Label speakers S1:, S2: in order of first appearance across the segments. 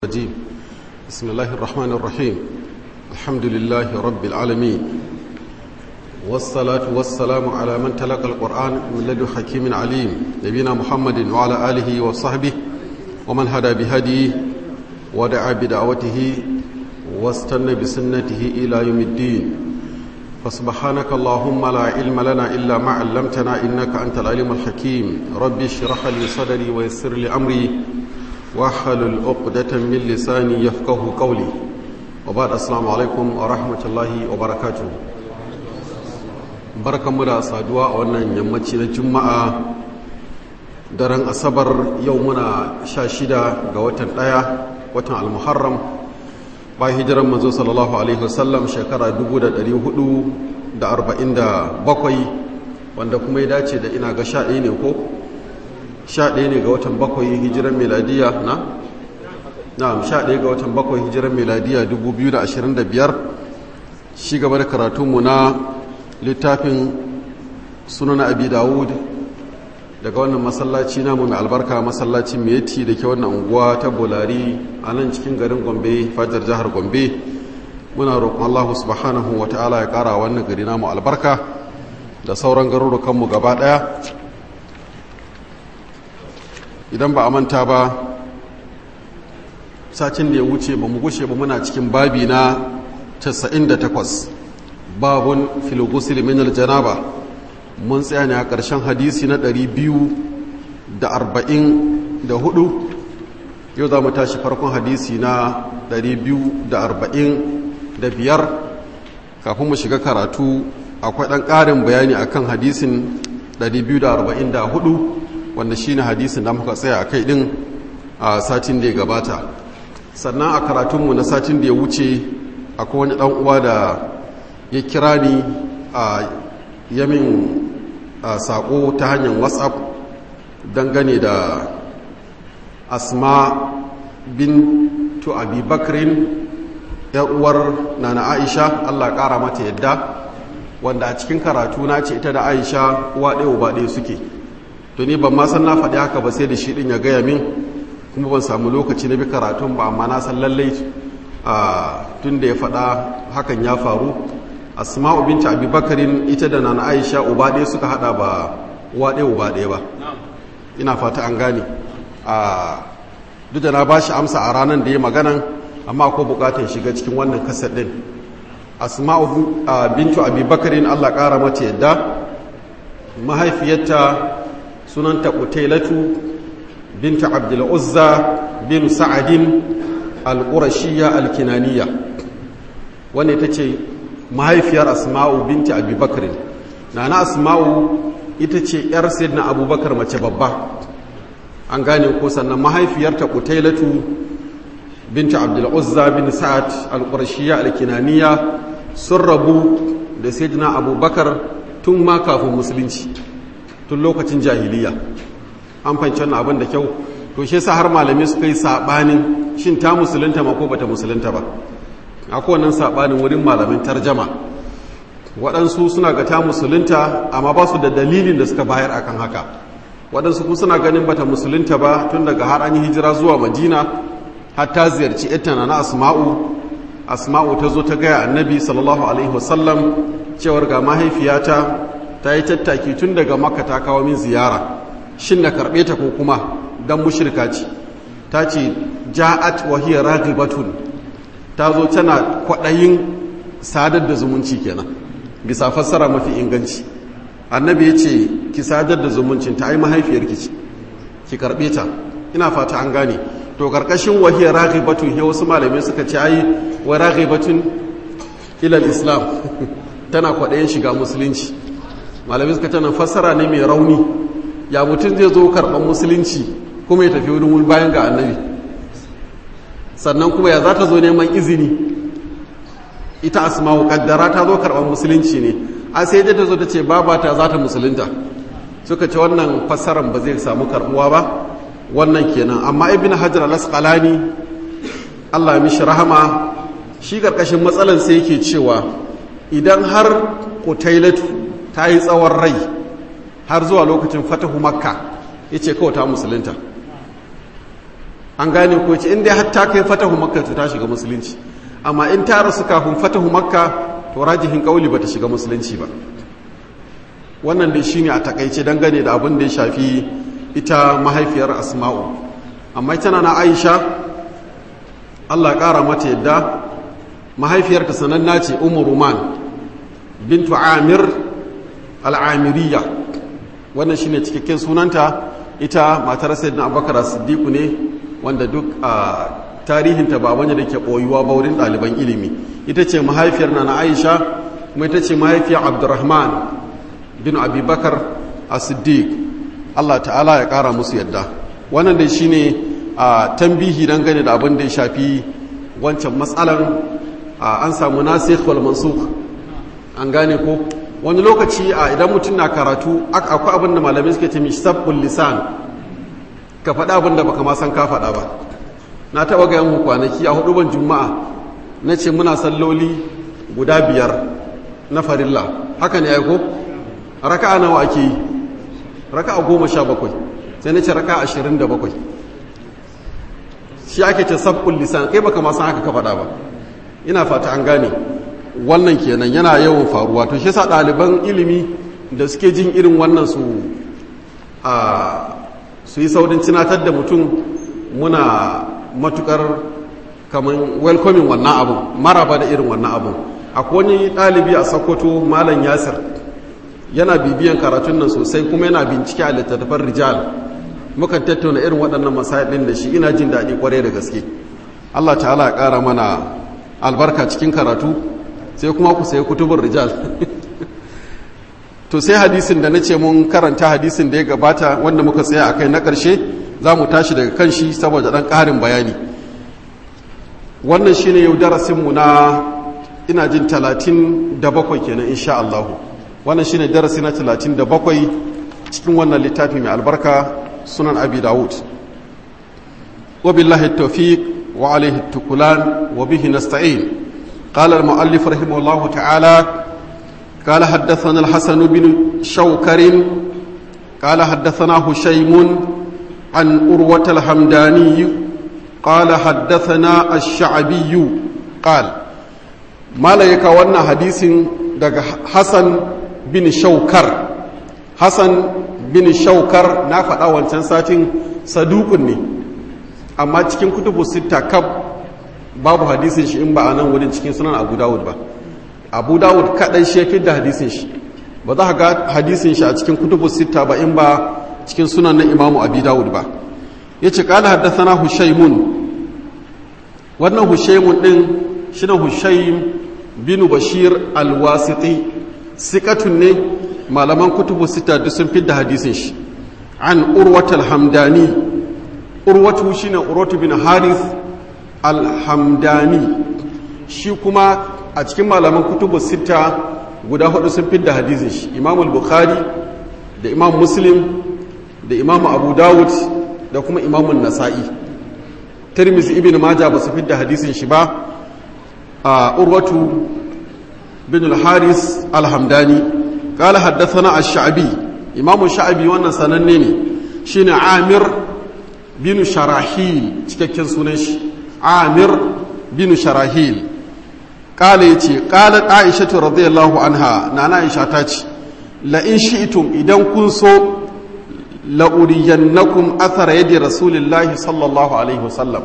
S1: الرجيم بسم الله الرحمن الرحيم الحمد لله رب العالمين والصلاة والسلام على من تلقى القرآن من لدن حكيم عليم نبينا محمد وعلى آله وصحبه ومن هدى بهديه ودعا بدعوته واستنى بسنته إلى يوم الدين فسبحانك اللهم لا علم لنا إلا ما علمتنا إنك أنت العليم الحكيم ربي اشرح لي صدري ويسر لي أمري واحلل عقدة من لساني يفقه قولي وبعد السلام عليكم ورحمة الله وبركاته barkanmu da saduwa a wannan yammaci na juma'a daren asabar yau muna sha shida ga watan ɗaya watan almuharram bayan hijiran manzo sallallahu alaihi wasallam shekara 447 wanda kuma ya dace da ina ga sha ɗaya ne ko sha ɗaya ne ga watan bakwai hijiran meladiya na? na sha ɗaya ga watan bakwai hijiran meladiya 2025 shi gaba da karatunmu na littafin sunan abi dawud daga wannan masallaci namu mai albarka masallacin meti da ke wannan unguwa ta bolari a nan cikin garin gombe fajar jihar gombe muna roƙon allahu subhanahu wa ta'ala ya ƙara wannan gari namu albarka da sauran garurukanmu gaba ɗaya idan ba a manta ba sacin da ya wuce ba mu gushe ba muna cikin babi na 98 babun filogusil min aljanaba mun tsaya ne a ƙarshen hadisi na 244 yau za mu tashi farkon hadisi na 245 kafin mu shiga karatu akwai ɗan ƙarin bayani akan hadisin 244 wanda shine hadisin da muka tsaya a kai ɗin a satin da ya gabata sannan a karatunmu na satin da ya wuce akwai wani ɗan uwa da ya kira ni a yamin saƙo ta hanyar whatsapp dangane da asma bin to abubakrin uwar nana aisha allah ƙara mata yadda wanda a cikin karatu na ce ita da aisha uwa ɗaya uba ɗaya suke to ni ban ma san na faɗi haka ba sai da shi ɗin ya gaya min kuma ban samu lokaci na bi karatun ba amma na san lallai tun da ya faɗa hakan ya faru asma'u binta abubakarin ita da nana aisha uba ɗaya suka hada ba uwa ɗaya uba ɗaya ba ina fata an gane duk da na ba shi amsa a ranar da ya maganan amma ko bukatar shiga cikin wannan kasar ɗin asma'u bintu abubakarin allah ƙara mata yadda mahaifiyarta sunanta kutailatu binta abdul'uzza bin sa'adin al-qurashiyya al-kinaniya wanda ita ce mahaifiyar asma'u binti abubakar na na asma'u ita ce yar na abubakar mace babba an gane ko sannan mahaifiyarta kutailatu binti abdul'uzza bin sa'ad al-qurashiyya al-kinaniya sun rabu da sayyidina abubakar tun ma kafin musulunci tun lokacin jahiliya an fahimci wannan abin da kyau to shi yasa har malami suka yi sabanin shin ta musulunta ma ko bata musulunta ba akwai wannan sabanin wurin malamin tarjama waɗansu suna ga ta musulunta amma ba su da dalilin da suka bayar akan haka waɗansu kuma suna ganin bata musulunta ba tun daga har an yi hijira zuwa madina har ta ziyarci ita na asma'u asma'u ta zo ta gaya annabi sallallahu alaihi wasallam cewar ga mahaifiyata ta yi tattaki tun daga makka ta kawo min ziyara shin na karɓe ta ko kuma dan mushrika ce ta ce ja'at wa hiya raghibatun ta zo tana kwaɗayin sadar da zumunci kenan bisa fassara mafi inganci annabi ya ce ki sadar da zumuncin ta ai mahaifiyarki ce ki karɓe ta ina fata an gane to karkashin wahiyar raghibatun he wasu malamai suka ce ai wa raghibatun ilal islam tana kwaɗayin shiga musulunci malamai suka tana fassara ne mai rauni ya mutum zai zo karɓar musulunci kuma ya tafi wurin bayan ga annabi sannan kuma ya za ta zo neman izini ita asma'u kaddara ta zo karɓar musulunci ne a sai dai ta zo ta ce babata za ta musulunta suka ce wannan fassaran ba zai samu karɓuwa ba wannan kenan amma ibn hajar al-asqalani Allah ya mishi rahama shi karkashin matsalan sai yake cewa idan har kutailatu ta yi tsawon rai har zuwa lokacin fatahu makka yace kawai ta musulunta an gane ko ce inda hatta kai fatahu makka to ta shiga musulunci amma in ta rasu kafin fatahu makka to rajihin kauli bata shiga musulunci ba wannan dai shine a takaice dangane da abin da ya shafi ita mahaifiyar asma'u amma ita na aisha Allah ya kara mata yadda mahaifiyarta sananna ce ummu ruman bintu amir al'amiriya wannan shine cikakken sunanta ita matar sayyidina abubakar siddiqu ne wanda duk a tarihinta ba wanda da ke ɓoyuwa ba wurin ɗaliban ilimi ita ce mahaifiyar na aisha kuma ita ce mahaifiyar abdurrahman bin abubakar a siddiq allah ta'ala ya ƙara musu yadda wannan dai shine a tambihi dangane da abin da ya shafi wancan matsalan an samu nasikh wal mansukh an gane ko wani lokaci a idan mutum na karatu akwai abin da malamai suke ce mishi sabbin lisan ka faɗa abin da baka ma san ka faɗa ba na taɓa ga yan kwanaki a hudu ban juma'a na ce muna salloli guda biyar na farilla haka ne aiko raka'a nawa ake yi raka'a goma sha bakwai sai na ce raka'a ashirin da bakwai shi ake ce sabbin lisan kai baka ma san haka ka faɗa ba ina fata an gane wannan kenan yana yawan faruwa to shi sa ɗaliban ilimi da suke jin irin wannan su a su yi saurin cinatar da mutum muna matukar kamar welcoming wannan abun maraba da irin wannan abun akwai wani ɗalibi a sokoto malam yasir yana bibiyan karatun nan sosai kuma yana bincike a littattafan rijal mukan tattauna irin waɗannan masayin da shi ina jin daɗi kwarai da gaske allah ta'ala ya ƙara mana albarka cikin karatu sai kuma ku sayi kutubun rijal to sai hadisin da na ce mun karanta hadisin da ya gabata wanda muka tsaya a kai na ƙarshe za mu tashi daga kan shi saboda ɗan ƙarin bayani wannan shi ne yau darasinmu na ina jin talatin da bakwai kenan insha Allahu wannan shi ne darasi na talatin da bakwai cikin wannan littafi mai albarka sunan abi dawud wa billahi tawfiq wa alaihi tukulan wa bihi nasta'in قال المؤلف رحمه الله تعالى قال حدثنا الحسن بن شوكر قال حدثنا هشيم عن أروة الحمداني قال حدثنا الشعبي قال ما لا يكوانا حديث دق حسن بن شوكر حسن بن شوكر نافع أول سنساتين صدوقني أما تكين كتب ستة كب babu hadisin shi in ba a nan wurin cikin sunan abu dawud ba abu dawud kaɗai shefin da hadisin shi ba za ga hadisin shi a cikin kutubu sita ba in ba cikin sunan na imamu abu dawud ba ya ce ƙala haddasa hushaimun wannan hushaimun ɗin shi na hushaim binu bashir alwasiti sikatun ne malaman kutubu sita duk sun fi da hadisin shi an urwatul hamdani urwatu shine urwatu bin harith alhamdani shi kuma a cikin malaman kutubu sita guda hudu sun fi da hadisin shi imam bukhari da imam muslim da imam abu dawud da kuma imam nasa'i tirmizi ibn maja ba su fi da hadisin shi ba a urwatu bin al-haris alhamdani قال حدثنا الشعبي امام الشعبي wannan sananne ne shine amir bin sharahil cikakken sunan shi amir bin sharahil kala yace qalat aisha radhiyallahu anha nana aisha ta ce la in shi'tum idan kun so la uriyannakum athara yadi rasulillahi sallallahu alaihi wasallam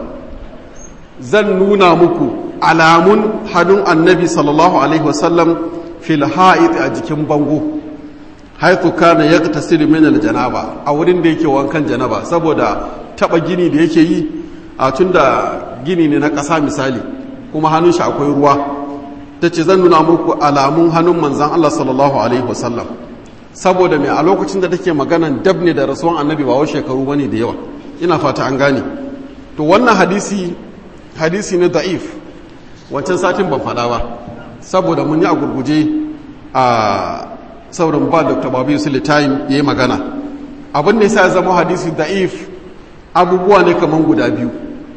S1: zan nuna muku alamun hannun annabi sallallahu alaihi wasallam fil ha'id a jikin bango haithu kana yaqtasilu min al janaba a wurin da yake wankan janaba saboda taba gini da yake yi a tunda gini ne na ƙasa misali kuma hannun shi akwai ruwa tace zan nuna muku alamun hannun manzon Allah sallallahu alaihi wasallam saboda mai a lokacin da take maganan dab ne da rasuwan annabi ba wa shekaru bane da yawa ina fata an gane to wannan hadisi hadisi ne da'if wancan satin ban faɗa ba saboda mun yi a gurguje a saurin ba dr babu yusuf time ya yi magana abin da ya zama hadisi da'if abubuwa ne kamar guda biyu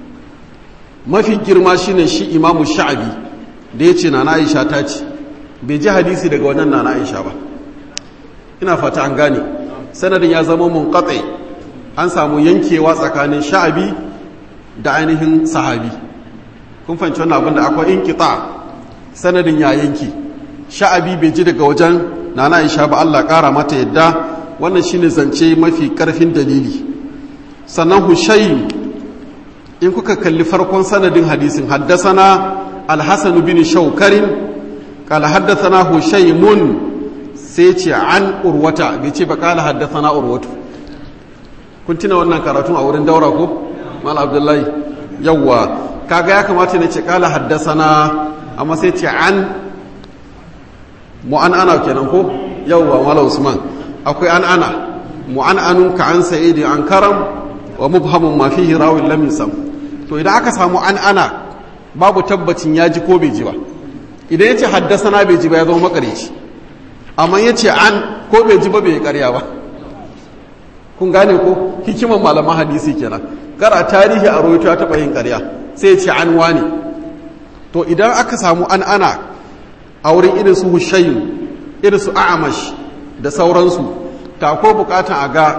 S1: mafi girma shine shi imamu sha'abi da ya ce na aisha ta ce bai ji hadisi daga wannan na aisha ba ina fata an gane sanadin ya zama mun an samu yankewa tsakanin sha'abi da ainihin sahabi kun fahimci wannan abin da akwai inqita sanadin ya yanki sha'abi bai ji daga wajen nana Aisha ba Allah kara mata yadda wannan shine zance mafi karfin dalili sannan Hushaym in kuka kalli farkon sanadin hadisin haddasana al-Hasan bin Shawkarin qala haddathana Hushaymun sai ce an urwata bai ce ba qala haddathana urwatu kun tuna wannan karatun a wurin daura ko mal abdullahi yawwa kaga ya kamata ne ce qala haddathana amma sai ce an mu'an'ana kenan ko yawwa mala usman akwai an ana mu'an'anun ka an sa'idi an karam wa mubhamun ma fihi rawin lam yusam to idan aka samu an ana babu tabbacin ya ji ko bai ji ba idan ya ce haddasana bai ji ba ya zama makarici amma ya ce an ko bai ji ba bai karya ba kun gane ko hikiman malaman hadisi kenan kara tarihi a rawaito ya taɓa yin karya sai ya ce an wane to idan aka samu an ana a wurin irin su hushayin irin su a'amash da sauransu ta ko bukatan a ga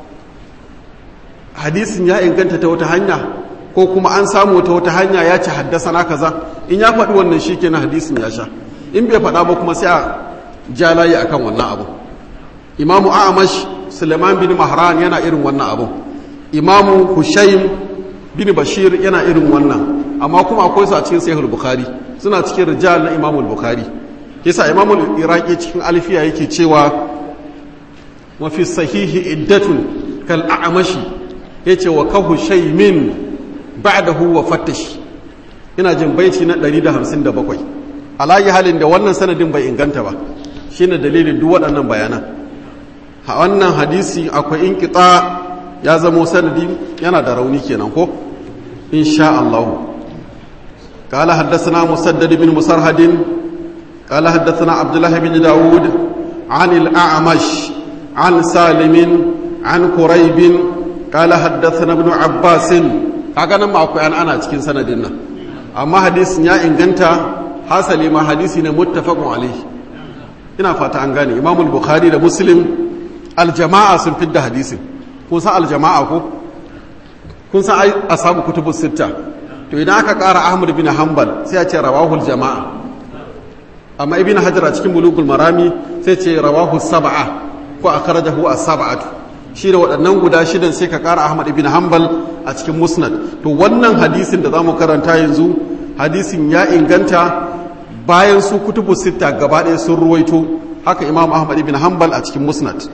S1: hadisin ya inganta ta wata hanya ko kuma an samu ta wata hanya ya ci haddasa na kaza in ya faɗi wannan shi kenan hadisin ya sha in bai faɗa ba kuma sai a ja layi akan wannan abu imamu a'amash suleiman bin mahran yana irin wannan abu imamu hushaim bin bashir yana irin wannan amma kuma akwai su a cikin sahih bukhari suna cikin rijal na imamu bukhari yasa imamu iraqi cikin alfiya yake cewa wa fi sahihi iddatun kal a'mashi yace wa kahu shaymin ba'dahu wa fattash ina jin baiti na 157 alayi halin da wannan sanadin bai inganta ba shine dalilin duk waɗannan bayanan a wannan hadisi akwai inqita ya zamo sanadi yana da rauni kenan ko insha Allah قال حدثنا مسدد بن مسرهد قال حدثنا عبد الله بن داود عن الأعمش عن سالم عن قريب قال حدثنا ابن عباس kaga nan ma akwai an ana cikin sanadin nan amma hadisin ya inganta hasali ma hadisi ne muttafaqun alaihi ina fata an gane Imam al-Bukhari da Muslim al-jama'a sun fidda hadisin kun san al-jama'a ko kun san ai ashabu kutubus sitta to idan aka ƙara Ahmad bin Hanbal sai a ce rawahul jama'a amma ibn Hajar a cikin bulugul marami sai ce rawahu sab'a ko akhrajahu as-sab'atu shi da waɗannan guda shidan sai ka ƙara Ahmad ibn Hanbal a cikin musnad to wannan hadisin da zamu karanta yanzu hadisin ya inganta bayan su kutubu sitta gaba ɗaya sun ruwaito haka Imam Ahmad ibn Hanbal a cikin musnad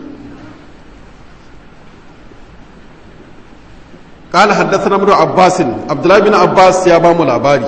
S1: قال حدثنا ابن عباس عبد الله بن عباس يا بامو labari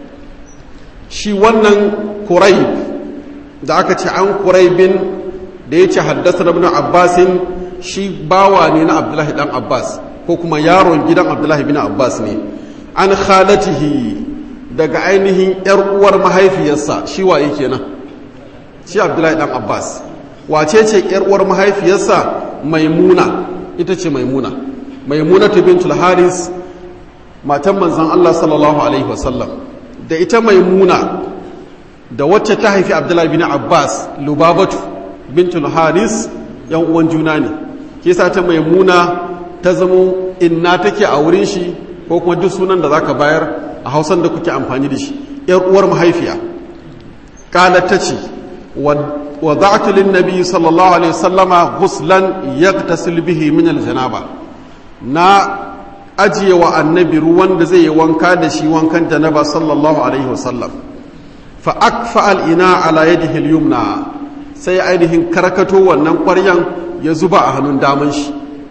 S1: shi wannan Quraib da aka ce an Quraibin da yace haddathana ibn Abbas shi bawa ne na Abdullahi dan Abbas ko kuma yaron gidan Abdullahi bin Abbas ne an khalatihi daga ainihin yar uwar mahaifiyarsa shi waye kenan shi Abdullahi dan Abbas wace ce yar uwar mahaifiyarsa Maimuna ita ce Maimuna maimunatu bintul haris matan manzan Allah sallallahu alaihi wasallam da ita maimuna da wacce ta haifi abdullahi bin abbas lubabatu bintul haris yan uwan juna ne ke sa ta maimuna ta zamo inna take a wurin shi ko kuma duk sunan da zaka bayar a hausan da kuke amfani da shi yar uwar mahaifiya qalat tace wa da'tu lin nabi sallallahu alaihi wasallama ghuslan yaghtasil bihi min al janaba na ajiye wa annabi ruwan da zai yi wanka da shi wankan janaba sallallahu alaihi wasallam fa akfa al'ina ala yadihi al-yumna sai ainihin karkato wannan ƙwaryan ya zuba a hannun daman shi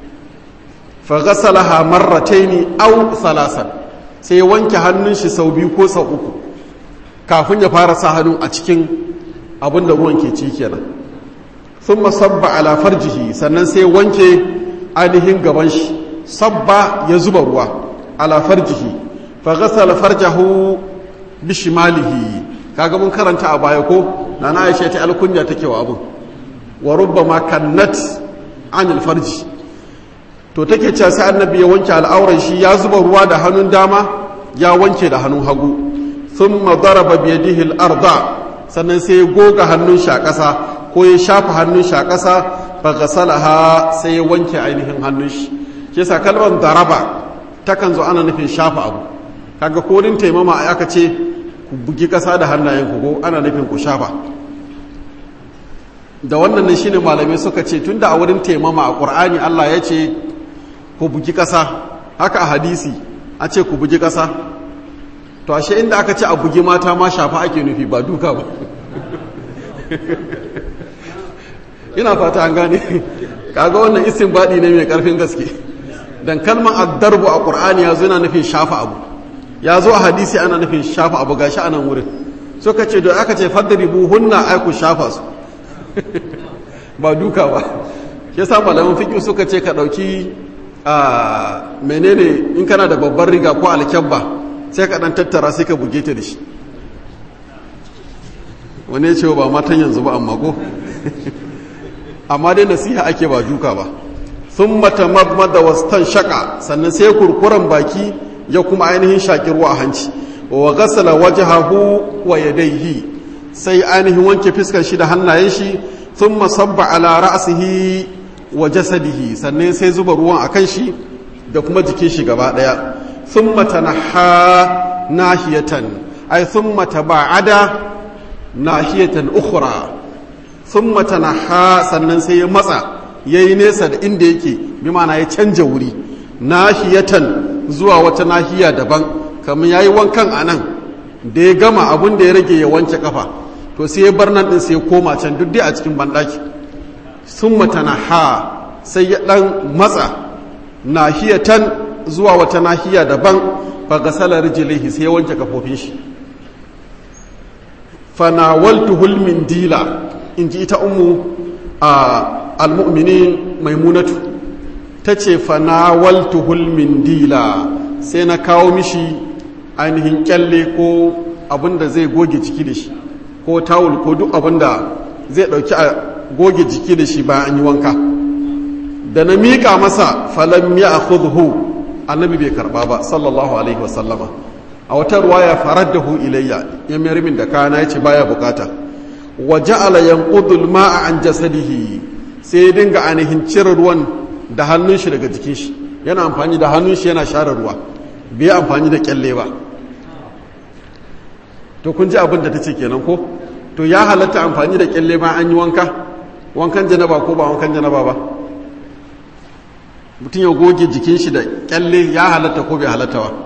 S1: fa ghasalaha marrataini aw salasan sai ya wanke hannun shi sau biyu ko sau uku kafin ya fara sa hannu a cikin abin da ruwan ke ci kenan thumma sabba ala farjihi sannan sai wanke ainihin gaban shi sabba ya zuba ruwa ala farjihi fa ghasala farjahu bi shimalihi kaga mun karanta a baya ko nana Aisha ta alkunya take wa abun wa rubbama kannat anil farji to take cewa sai annabi ya wanke al'auran shi ya zuba ruwa da hannun dama ya wanke da hannun hagu thumma daraba bi yadihi al-arda sannan sai ya goga hannun shi a ƙasa ko ya shafa hannun shi a ƙasa fa ghasalaha sai ya wanke ainihin hannun shi ke sa kalmar daraba takan zo ana nufin shafa abu kaga kodin taimama a aka ce ku bugi ƙasa da hannayen ku ko ana nufin ku shafa da wannan ne shine malamai suka ce tunda a wurin taimama a ƙur'ani Allah ya ce ku bugi ƙasa haka a hadisi a ce ku bugi ƙasa to ashe inda aka ce a bugi mata ma shafa ake nufi ba duka ba ina fata an gane kaga wannan isin baɗi ne mai ƙarfin gaske dan kalmar addarbu a ƙur'ani ya zo yana nufin shafa abu ya zo a hadisi ana nufin shafa abu gashi a nan wurin suka ce da aka ce faddaribu hunna aiku shafa su ba duka ba ya sa malamin fiƙi suka ce ka ɗauki a menene in kana da babbar riga ko alkyabba sai ka ɗan tattara sai ka buge ta da shi wani ya ce ba matan yanzu ba amma ko amma dai nasiha ake ba duka ba sun mata da wastan shaka sannan sai kurkuren baki ya kuma ainihin shaƙi ruwa a hanci wa gasala wajhahu wa yadayhi sai ainihin wanke fiskar shi da hannayen shi sun masabba ala ra'sihi wa jasadihi sannan sai zuba ruwan a kan shi da kuma jikin shi gaba daya sun matanaha nahiyatan ay sun mataba'ada nahiyatan ukhra sun matanaha sannan sai ya matsa yayi nesa da inda yake bi ma'ana ya canja wuri nahiyatan zuwa wata nahiya daban kamar yayi wankan anan da ya gama abun da ya rage ya wanke kafa to sai ya bar nan din sai ya koma can duk dai a cikin bandaki sun matanaha sai ya dan matsa nahiyatan zuwa wata nahiya daban fa gasala rijlihi sai ya wanke kafofin shi fanawaltuhul min dila inji ita ummu a almu'minin maimunatu tace fanawaltuhul min dila sai na kawo mishi ainihin kyalle ko abinda zai goge jiki da shi ko tawul ko duk abinda zai dauki a goge jiki da shi bayan an yi wanka da na miƙa masa falam ya akhudhu annabi bai karba ba sallallahu alaihi wasallama a wata ruwaya faraddahu ilayya ya mayar min da kana yace baya bukata wa ja'ala yanqudu al-ma'a an jasadihi sai ya dinga ainihin cire ruwan da hannun shi daga jikin shi yana amfani da hannun shi yana share ruwa bai amfani da kyalle ba to kun ji abin da tace kenan ko to ya halatta amfani da kyalle ma an yi wanka wankan janaba ko ba wankan janaba ba mutum ya goge jikin shi da kyalle ya halatta ko bai halatta ba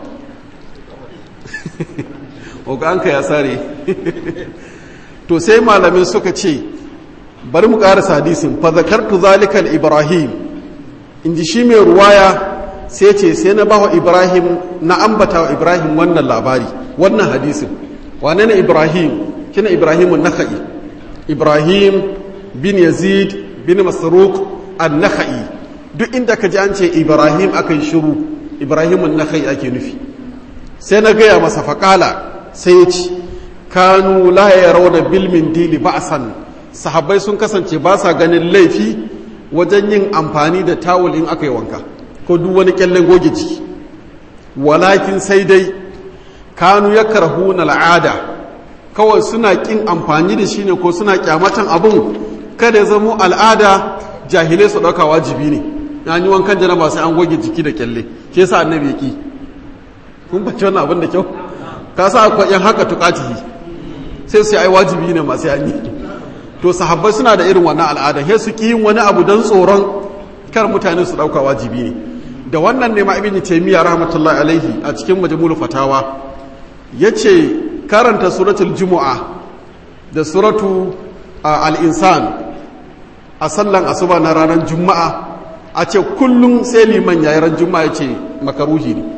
S1: oganka ya sare to sai malamin suka ce bari mu ƙarasa hadisin fa zakartu zalikal ibrahim in ji shi mai ruwaya sai ce sai na bawa ibrahim na ambata wa ibrahim wannan labari wannan hadisin wane ne ibrahim kina ibrahim nakhai ibrahim bin yazid bin masruq an-nakhai duk inda ka ji an ce ibrahim akan shiru ibrahim nakhai ake nufi sai na gaya masa faƙala sai ya ci kanu la ya rauna bilmin dili ba'san sahabbai sun kasance ba sa ganin laifi wajen yin amfani da tawul in aka yi wanka ko duk wani kyallen goge jiki walakin sai dai kanu ya karhu na al'ada kawai suna kin amfani da shi ne ko suna kyamatan abun kada ya zamo al'ada jahilai su ɗauka wajibi ne an yi wankan janaba sai an goge jiki da kyalle ke sa annabi ya ki kun bace wannan abin da kyau ka sa akwai yan haka tukatihi sai su ai wajibi ne masu yanyi to sahabbai suna da irin wannan al'ada sai su ki yin wani abu don tsoron kar mutane su dauka wajibi ne da wannan ne ma ibn taymiya rahmatullahi alaihi a cikin majmu'ul fatawa yace karanta suratul jumu'a da suratu al-insan a sallan asuba na ranar juma'a a ce kullum sai liman yayi ran juma'a yace makaruhi ne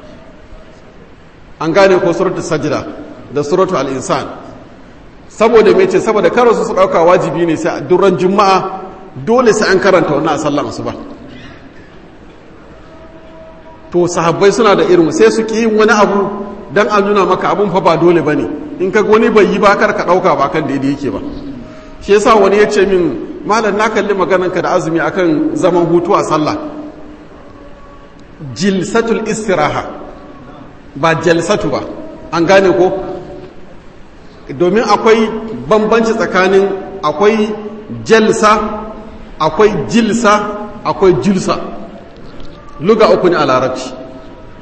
S1: an gane ko suratul sajda da suratul al-insan saboda me ce saboda karo su su dauka wajibi ne sai duran juma'a dole sai an karanta wannan a sallan asuba to sahabbai suna da irin sai su ki yin wani abu dan an nuna maka abun fa ba dole bane in ka wani bai yi ba kar ka dauka ba kan daidai yake ba shi yasa wani ya ce min malam na kalli maganan ka da azumi akan zaman hutu a sallah jilsatul istiraha ba jalsatu ba an gane ko domin akwai bambanci tsakanin akwai jalsa akwai jilsa akwai jilsa luga uku ne a larabci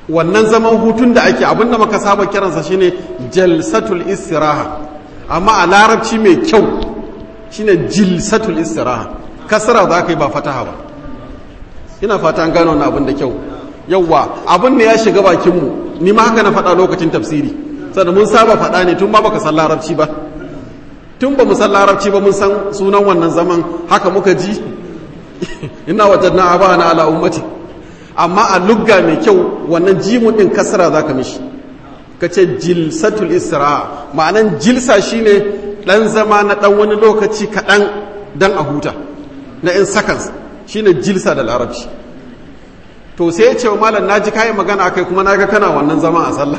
S1: wannan zaman hutun da ake abinda maka saba kiransa shine jalsatul istiraha amma a larabci mai kyau shine jilsatul istiraha kasara za ka yi ba fataha ba ina fata an gano wannan abin da kyau yauwa abin ne ya shiga bakinmu ni ma haka na faɗa lokacin tafsiri sannan mun saba faɗa ne tun ba baka san larabci ba tun ba mu san larabci ba mun san sunan wannan zaman haka muka ji ina wajen na aba na ala ummati amma a lugga mai kyau wannan jimun din kasara zaka mishi ka ce jilsatul isra ma'anan jilsa shine dan zama na dan wani lokaci kaɗan dan a huta na in seconds shine jilsa da larabci to sai ya ce wa malam naji kayan magana akai kuma naga kana wannan zama a sallah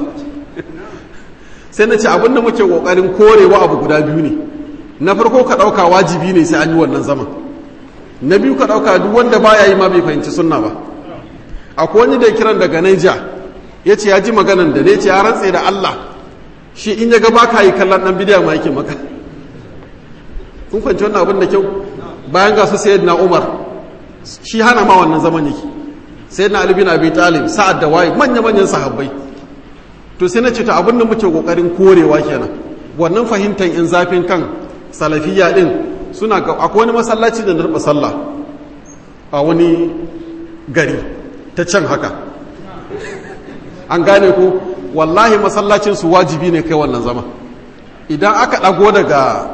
S1: sai na ce abin da muke kokarin korewa abu guda biyu ne na farko ka dauka wajibi ne sai an yi wannan zaman na biyu ka dauka duk wanda baya yi ma bai fahimci sunna ba akwai wani da kiran daga Naija ya ce ya ji maganan da ne ce ya rantse da Allah shi in ya ga baka yi kallon dan bidiya ma yake maka kun fahimci wannan abin da kyau bayan ga su sayyidina Umar shi hana ma wannan zaman yake sayyidina Ali bin Abi Talib sa'ad da waye manya manyan sahabbai to sai na ce ta abin da muke kokarin korewa kenan wannan fahimtar in zafin kan salafiya din suna ga akwai wani masallaci da narba sallah a wani gari ta can haka an gane ko wallahi masallacin su wajibi ne kai wannan zama idan aka dago daga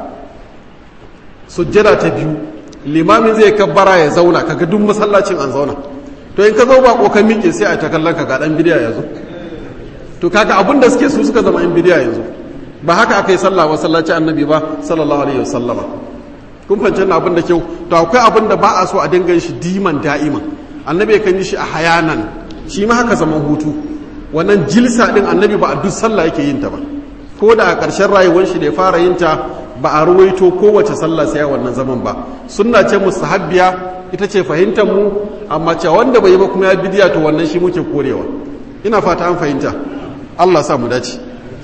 S1: sujjada ta biyu limamin zai kabbara ya zauna kaga duk masallacin an zauna to in ka zo ba kokan miƙe sai a ta kallon ka ga dan bidiya ya zo to kaga abin da suke su suka zama in bidiya yanzu ba haka aka yi sallah masallaci annabi ba sallallahu alaihi wasallama kun fahimci na abin da kyau to akwai abin da ba a so a dinga shi diman da'iman annabi kan yi shi a hayanan shi ma haka zaman hutu wannan jilsa din annabi ba a duk sallah yake yin ta ba ko da a ƙarshen rayuwar shi da ya fara yin ta ba a ruwaito kowace sallah sai wannan zaman ba sunna ce mustahabbiya ita ce fahimtar mu amma cewa wanda bai yi ba kuma ya bidiya to wannan shi muke korewa ina fata an fahimta Allah sa mu dace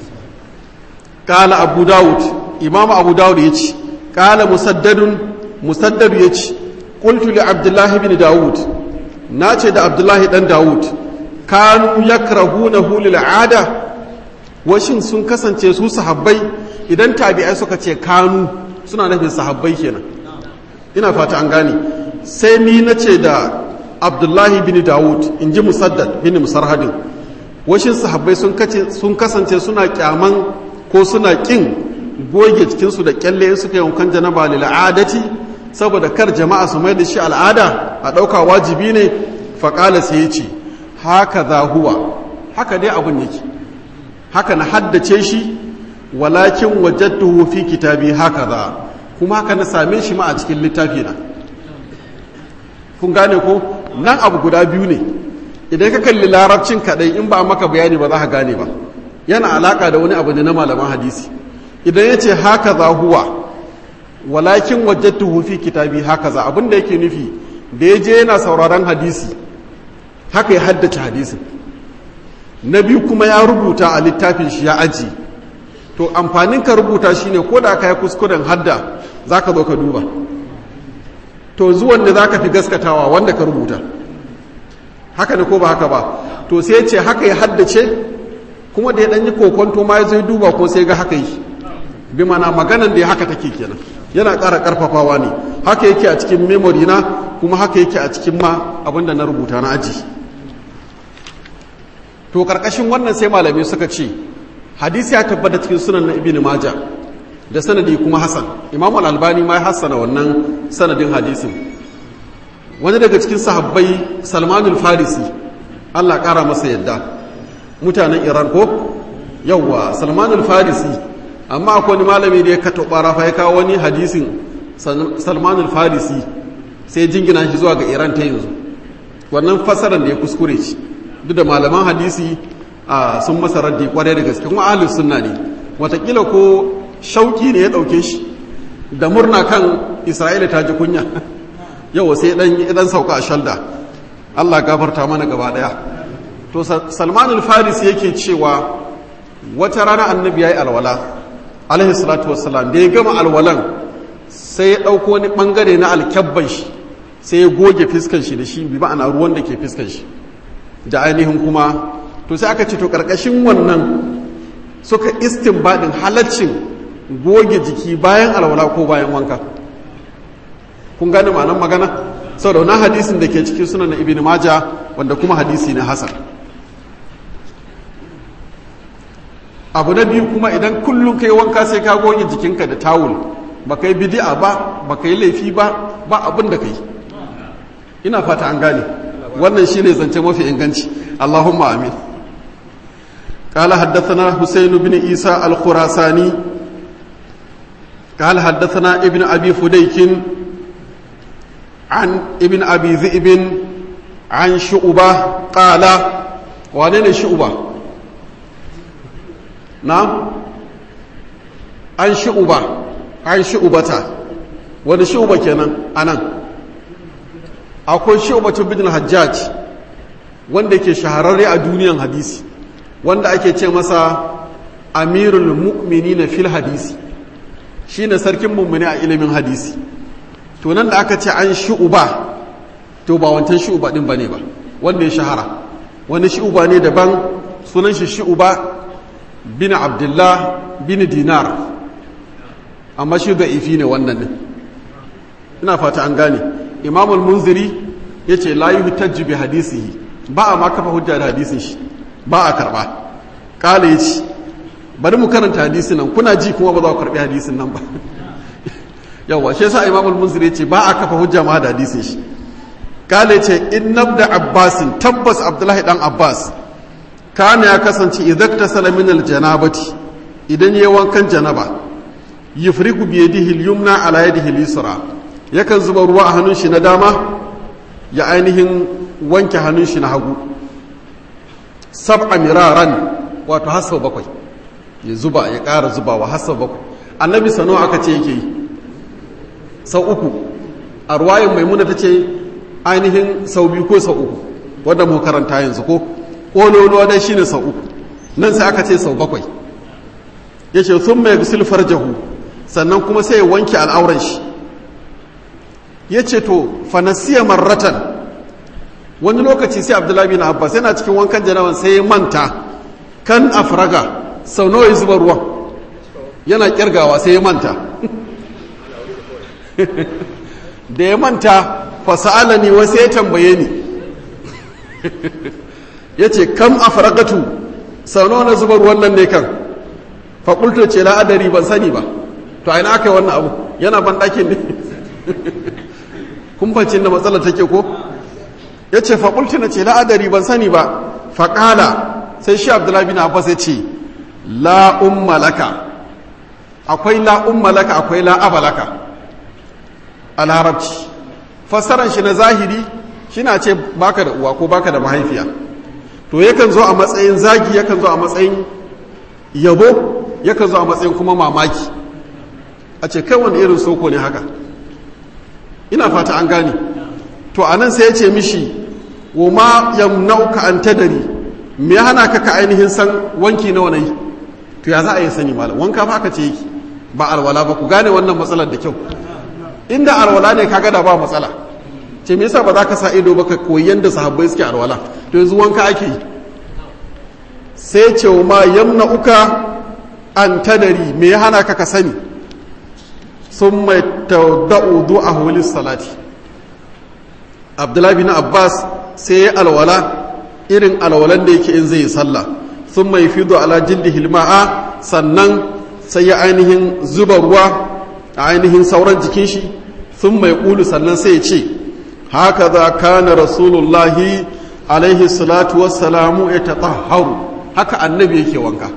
S1: kala abu dawud imamu abu dawud ya ce kala musaddadun musaddadu ya ce ƙultu li abdullahi bin dawud na ce da abdullahi ɗan dawud kanu ya na hulil ada washin sun kasance su sahabbai idan tabi'ai suka ce kanu suna nufin sahabbai kenan ina fata an gane sai ni na ce da abdullahi bin dawud in ji musaddad bin musarhadin washin sahabbai sun kasance suna kyaman ko suna kin goge cikinsu da kyalle suka yi wankan janaba lil adati saboda kar jama'a su mai da shi al'ada a ɗauka wajibi ne faƙala sai ya ce haka za huwa haka dai abin yake haka na haddace shi walakin wajattuhu fi kitabi haka za kuma haka na same shi ma a cikin littafi na kun gane ko nan abu guda biyu ne idan ka kalli larabcin kadai in ba maka bayani ba za ka gane ba yana alaka da wani abu ne na malaman hadisi idan ya ce haka za huwa walakin wajattuhu fi kitabi haka za abinda yake nufi da ya je yana sauraron hadisi haka ya haddace hadisin na biyu kuma ya rubuta a littafin shi ya aji to amfanin ka rubuta shine ko da ka yi kuskuren hadda za ka zo ka duba to zuwan da za ka fi gaskatawa wanda ka rubuta haka ne ko ba haka ba to sai ce haka ya haddace kuma da ya ɗanyi kokonto ma ya zai duba ko sai ga haka yi bi mana maganan da ya haka take kenan yana ƙara ƙarfafawa ne haka yake a cikin memory na kuma haka yake a cikin ma abinda na rubuta na aji to ƙarƙashin wannan sai malamai suka ce hadisi ya tabbata cikin sunan na ibn majah da sanadi kuma hasan imam al-albani ma ya hassana wannan sanadin hadisin wani daga cikin sahabbai salmanul farisi allah ƙara masa yadda mutanen iran ko yawwa salmanul farisi amma akwai wani malami da ya kato ɓarafa ya kawo wani hadisin salmanul farisi sai jingina shi zuwa ga iran ta yanzu wannan fasarar da ya kuskure ci duk da malaman hadisi sun masa raddi kwarai da gaske kuma ahlus sunna ne watakila ko shauki ne ya ɗauke shi da murna kan isra'ila ta ji kunya yau sai dan sauka a shalda allah gafarta mana gaba daya to salman al-farisi yake cewa wata rana annabi ya yi alwala alaihi salatu wassalam da ya gama alwalan sai ya ɗauko wani ɓangare na alkyabban shi sai ya goge fiskan shi da shi bi ma'ana ruwan da ke fiskan shi da ainihin kuma to sai aka ce to karkashin wannan suka istinbadin halaccin goge jiki bayan alwala ko bayan wanka kun gane ma'anar magana sau da wani hadisin da ke cikin sunan ibn maja wanda kuma hadisi ne hasan abu na biyu kuma idan kullum kai wanka sai ka goge jikinka da tawul ba kai bidi'a ba ba kai laifi ba ba abin da kai ina fata an gane wannan shine zance mafi inganci allahumma amin قال حدثنا حسين بن عيسى الخراساني قال حدثنا ابن ابي فديك عن ابن ابي ذئب عن شعبه قال وانين شعبه نعم عن شعبه عن شعبه wani shuba kenan anan akwai shubatu bin hajjaj wanda ke shahararre a duniyan hadisi wanda ake ce masa amirul mu'mini na fil hadisi shi ne sarkin mummuni a ilimin hadisi to nan da aka ce an shu'uba to ba wancan shu'uba din bane ba wanda ya shahara wani shu'uba ne daban sunan shi shu'uba bin abdullah bin dinar amma shi da ifi ne wannan ne ina fata an gane imamul munziri ya ce la yi bi hadisihi ba a ma kafa hujja da hadisin shi ba a karba kala ya ci bari mu karanta hadisin nan kuna ji kuma ba za ku karbi hadisin nan ba yawa shi yasa imamul munzir ya ce ba a kafa hujja ma da hadisin shi kala ya ce inna da abbasin tabbas abdullahi dan abbas kana ya kasance idan ta salamin aljanabati idan yayi wankan janaba yufrigu bi yadihi al-yumna ala yadihi al-yusra yakan zuba ruwa a hannun shi na dama ya ainihin wanke hannun shi na hagu sab'a miraran wato har sau bakwai ya zuba ya ƙara zubawa har sau bakwai annabi sano aka ce yake yi sau uku a ruwayin maimuna ta ce ainihin sau biyu ko sau uku wadda mu karanta yanzu ko ƙololuwa dai shine sau uku nan sai aka ce sau bakwai ya ce sun mai gusul farjahu sannan kuma sai ya wanke al'auran shi ya ce to fanasiya marratan wani lokaci sai abdullahi bin abbas yana cikin wankan janaban sai ya manta kan afraga sau nawa ya zuba ruwan yana kirgawa sai ya manta da ya manta fasa'ala ni wasu ya tambaye ni ya ce kam afragatu sau nawa na zuba ruwan nan ne kan fakulta ce la'adari ban sani ba to aina aka yi wannan abu yana ban ɗakin ne kumfancin da matsalar take ko ya ce faƙulti na ce la'adari ban sani ba faƙala sai shi abdullahi bin abbas ya ce la'un malaka akwai la'un malaka akwai la'abalaka a larabci fassaran shi na zahiri shi na ce baka da uwa ko baka da mahaifiya to yakan zo a matsayin zagi yakan zo a matsayin yabo yakan zo a matsayin kuma mamaki a ce kai wani irin soko ne haka ina fata an gane to anan sai ya ce mishi wa ma yamnauka an tadari me ya hana ka ka ainihin san wanki nawa nayi to ya za a yi sani malam wanka fa aka ce yake ba alwala ba ku gane wannan matsalar da kyau inda alwala ne kaga da ba matsala ce me yasa ba za ka sa ido ba ka koyi yanda sahabbai suke alwala to yanzu wanka ake yi sai ce wa ma yamnauka an tadari me ya hana ka ka sani sun mai tauda'u du'a hulis salati abdullahi bin abbas sai ya alwala irin alwalan da yake in zai yi sallah sun mai fido ala jildi hilma'a sannan sai ya ainihin zuba ruwa a ainihin sauran jikin shi sun mai ƙulu sannan sai ya ce haka za kana rasulullahi alaihi salatu wassalamu ya taɗaharu haka annabi yake wanka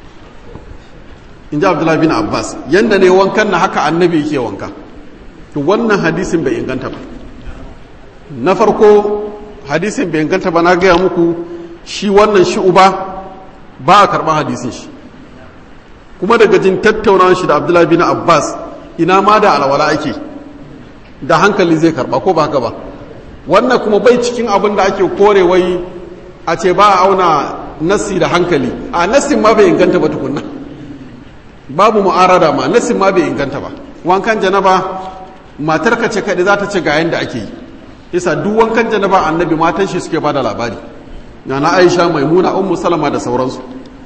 S1: in ji abdullahi bin abbas yadda ne wankan na haka annabi yake wanka to wannan hadisin bai inganta ba na farko hadisin bai inganta ba na gaya muku shi wannan shi uba ba a karɓar hadisin shi kuma daga jin tattaunawa shi da abdullahi bin abbas ina ma da alwala ake da hankali zai karɓa ko ba haka ba wannan kuma bai cikin abin da ake kore wai a ce ba a auna nassi da hankali a nassin ma bai inganta ba tukunna babu mu'arada ma nassin ma bai inganta ba wankan janaba matar ka ce kaɗai za ta ce ga yanda ake yi isa duk wankan janaba annabi matan shi suke ba da labari na aisha maimuna ummu salama da sauransu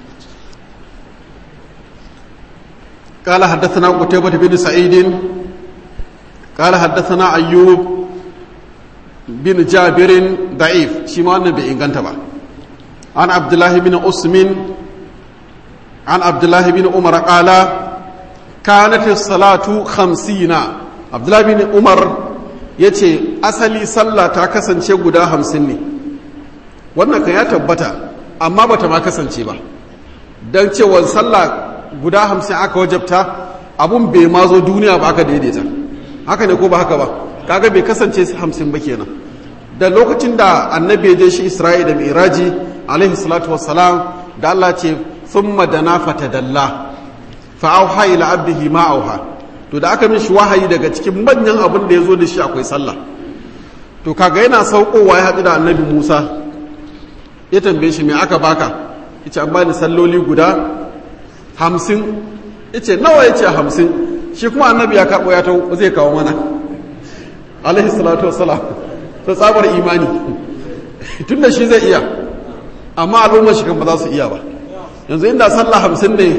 S1: قال حدثنا قتيبة بن سعيد قال حدثنا أيوب بن جابر ضعيف شما النبي إن كنت عن عبد الله بن أسم عن عبد الله بن عمر قال كانت الصلاة خمسين عبد الله بن عمر yace asali sallah ta kasance guda hamsin ne wannan kan ya tabbata amma bata ma kasance ba don cewa sallah guda hamsin aka wajabta abun bai ma zo duniya ba aka daidaita haka ne ko ba haka ba kaga bai kasance hamsin ba kenan da lokacin da annabi ya je shi isra'i da miraji alaihi salatu wassalam da Allah ce thumma dana fatadalla fa auha ila abdihi ma auha to da aka mishi wahayi daga cikin manyan abin da ya zo da shi akwai sallah to kaga yana saukowa ya haɗu da annabi musa ya tambaye shi me aka baka yace an bani salloli guda hamsin yace nawa yace hamsin shi kuma annabi ya karɓo ya ta zai kawo mana alaihi salatu wassalam ta tsabar imani tun da shi zai iya amma al'ummar shi kan ba za su iya ba yanzu inda sallah hamsin ne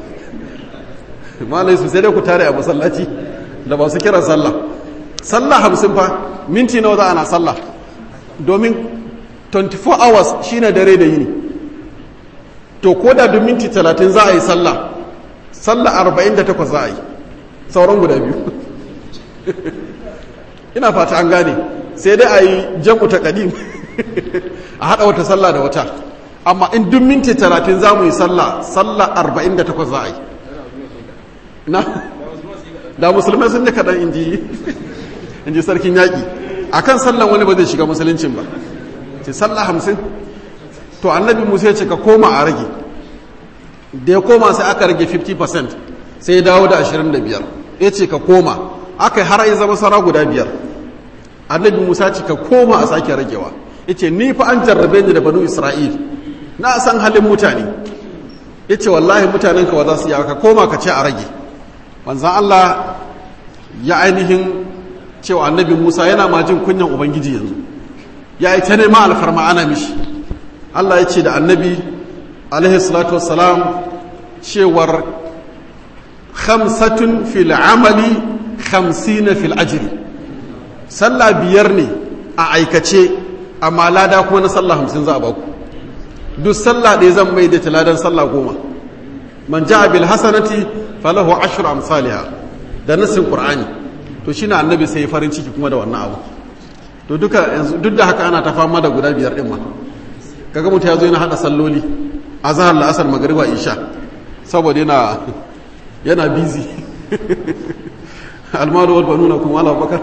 S1: malai su sai dai ku tare a masallaci da ba su kiran sallah sallah hamsin fa minti nawa za ana sallah domin 24 hours shine dare da yini to ko da duk minti 30 za a yi sallah sallah 48 za a yi sauran guda biyu ina fata an gane sai dai a yi jam'u ta kadim a haɗa wata sallah da wata amma in duk minti 30 za mu yi sallah sallah 48 za a yi na da musulmai sun ji kaɗan in ji sarkin yaƙi a kan sallan wani ba zai shiga musuluncin ba ce sallah hamsin to annabi musa ya ce ka koma a rage da ya koma sai aka rage 50% sai ya dawo da 25 ya ce ka koma aka yi har ya zama sara guda biyar annabi musa ce ka koma a sake ragewa ya ce ni fa an jarrabe ni da banu isra'il na san halin mutane ya ce wallahi mutanen ka za su yi ka koma ka ce a rage manzan allah ya ainihin cewa annabi musa yana ma jin kunyan ubangiji yanzu ya yi ta nema alfarma ana mishi allah ya ce da annabi alaihi salatu wassalam cewar khamsatun fil amali khamsina fil ajri sallah biyar ne a aikace amma lada kuma na sallah hamsin za a baku duk sallah ɗaya zan mai da ladan sallah goma man ja'a bil hasanati falahu ashru amsalha da nasin qur'ani to shine annabi sai farin ciki kuma da wannan abu to duka yanzu duk da haka ana ta fama da guda biyar din ma kaga mutum ya zo yana hada salloli azhar la'asar magriba isha saboda yana yana busy almaru wal banuna kuma ala bakar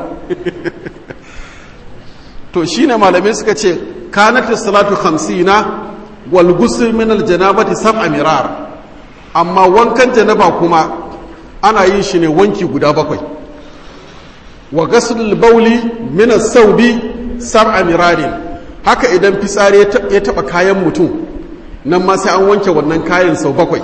S1: to shine malamai suka ce kanat salatu 50 wal ghusl min al janabati sab'a mirar amma wankan janaba kuma ana yin shi ne wanki guda bakwai wa ghusl al bawli min as sawbi sab'a mirarin haka idan fitsari ya taba kayan mutum nan ma sai an wanke wannan kayan sau bakwai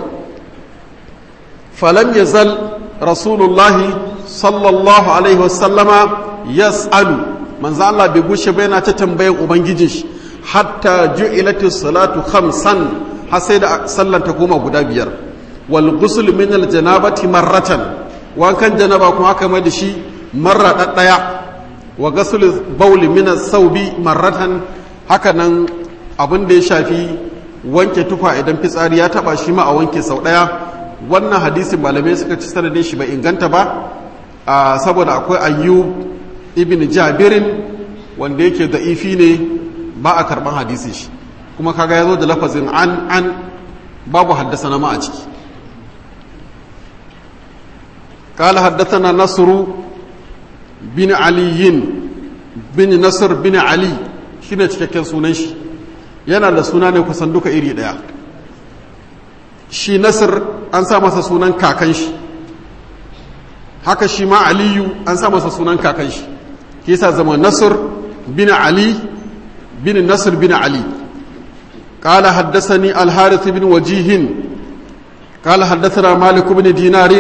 S1: falam yazal rasulullahi sallallahu alaihi wasallama yas'alu manzo Allah bai gushe ba yana ta tambayan ubangijin shi hatta ju'ilati salatu khamsan har sai da sallan ta koma guda biyar wal ghusl min al janabati marratan wankan janaba kuma aka mai da shi marra daddaya wa ghusl bawli min as sawbi marratan haka nan abin da ya shafi wanke tufa idan fitsari ya taba shi ma a wanke sau daya wannan hadisin malamai suka ci sanadin shi bai inganta ba saboda akwai ayyub ibn jabirin wanda yake da ifi ne ba a karban hadisi shi kuma kaga ya zo da lafazin an an babu haddasa na ma a ciki قال حدثنا نصر بن علي بن نصر بن علي shine cikakken sunan shi yana da suna ne kusan duka iri daya shi nasir an sa masa sunan kakan shi haka shi ma aliyu an sa masa sunan kakan shi ke sa zama nasir bin ali bin nasir bin ali قال حدثني الحارث بن وجيه قال حدثنا مالك بن دينار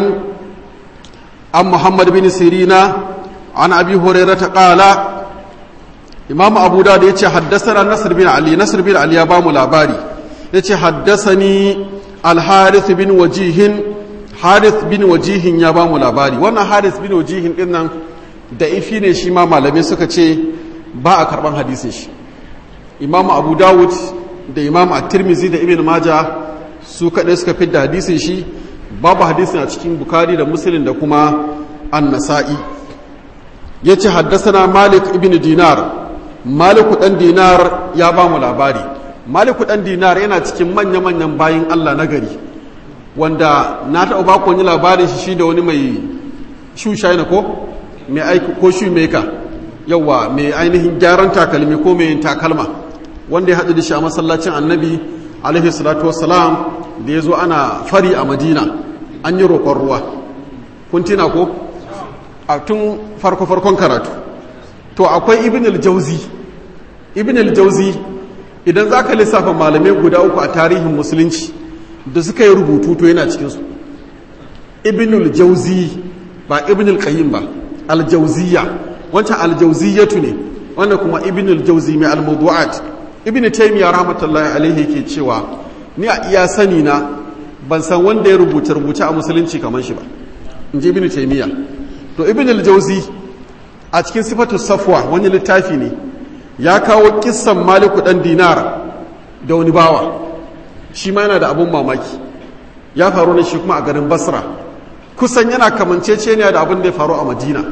S1: عن محمد بن سيرين عن ابي هريره قال imamu abu da ya ce haddasa nasir bin ali nasir bin ali ya ba mu labari ya ce haddasa ni alharith bin wajihin harith bin wajihin ya ba mu labari wannan harith bin wajihin din nan da ifi ne shi ma malamai suka ce ba a karban hadisin shi imamu abu dawud da imamu at-tirmizi da ibn maja su kaɗai suka fidda hadisin shi babu hadisin a cikin bukari da muslim da kuma an-nasa'i ya ce haddasa malik ibn dinar maliku ɗan dinar ya ba mu labari maliku ɗan dinar yana cikin manya-manyan bayin allah na gari wanda na taɓa ba wani labarin shi shi da wani mai shushaina ko mai aiki ko shu meka yawa mai ainihin gyaran takalmi ko mai takalma wanda ya haɗu da shi a masallacin annabi alaihi salatu wassalam da ya zo ana fari a madina an yi roƙon ruwa kun tina ko a tun farko-farkon karatu to akwai ibn al-jauzi ibn al-jauzi idan za ka lissafa malamai guda uku a tarihin musulunci da suka yi rubutu to yana cikinsu ibn al-jauzi ba ibn al-qayyim ba al-jauziyya wancan al-jauziyatu ne wannan kuma ibn al-jauzi mai al-mawdu'at ibn taymiya rahmatullahi alaihi yake cewa ni a iya sani na ban san wanda ya rubuta rubuce a musulunci kamar shi ba in ji ibn taymiya to ibn al-jauzi a cikin sifatu safwa wani littafi ne ya kawo kissan maliku dan dinar da wani bawa shi ma yana da abun mamaki ya faru ne shi kuma a garin basra kusan yana kamanceceniya da abin da ya faru a madina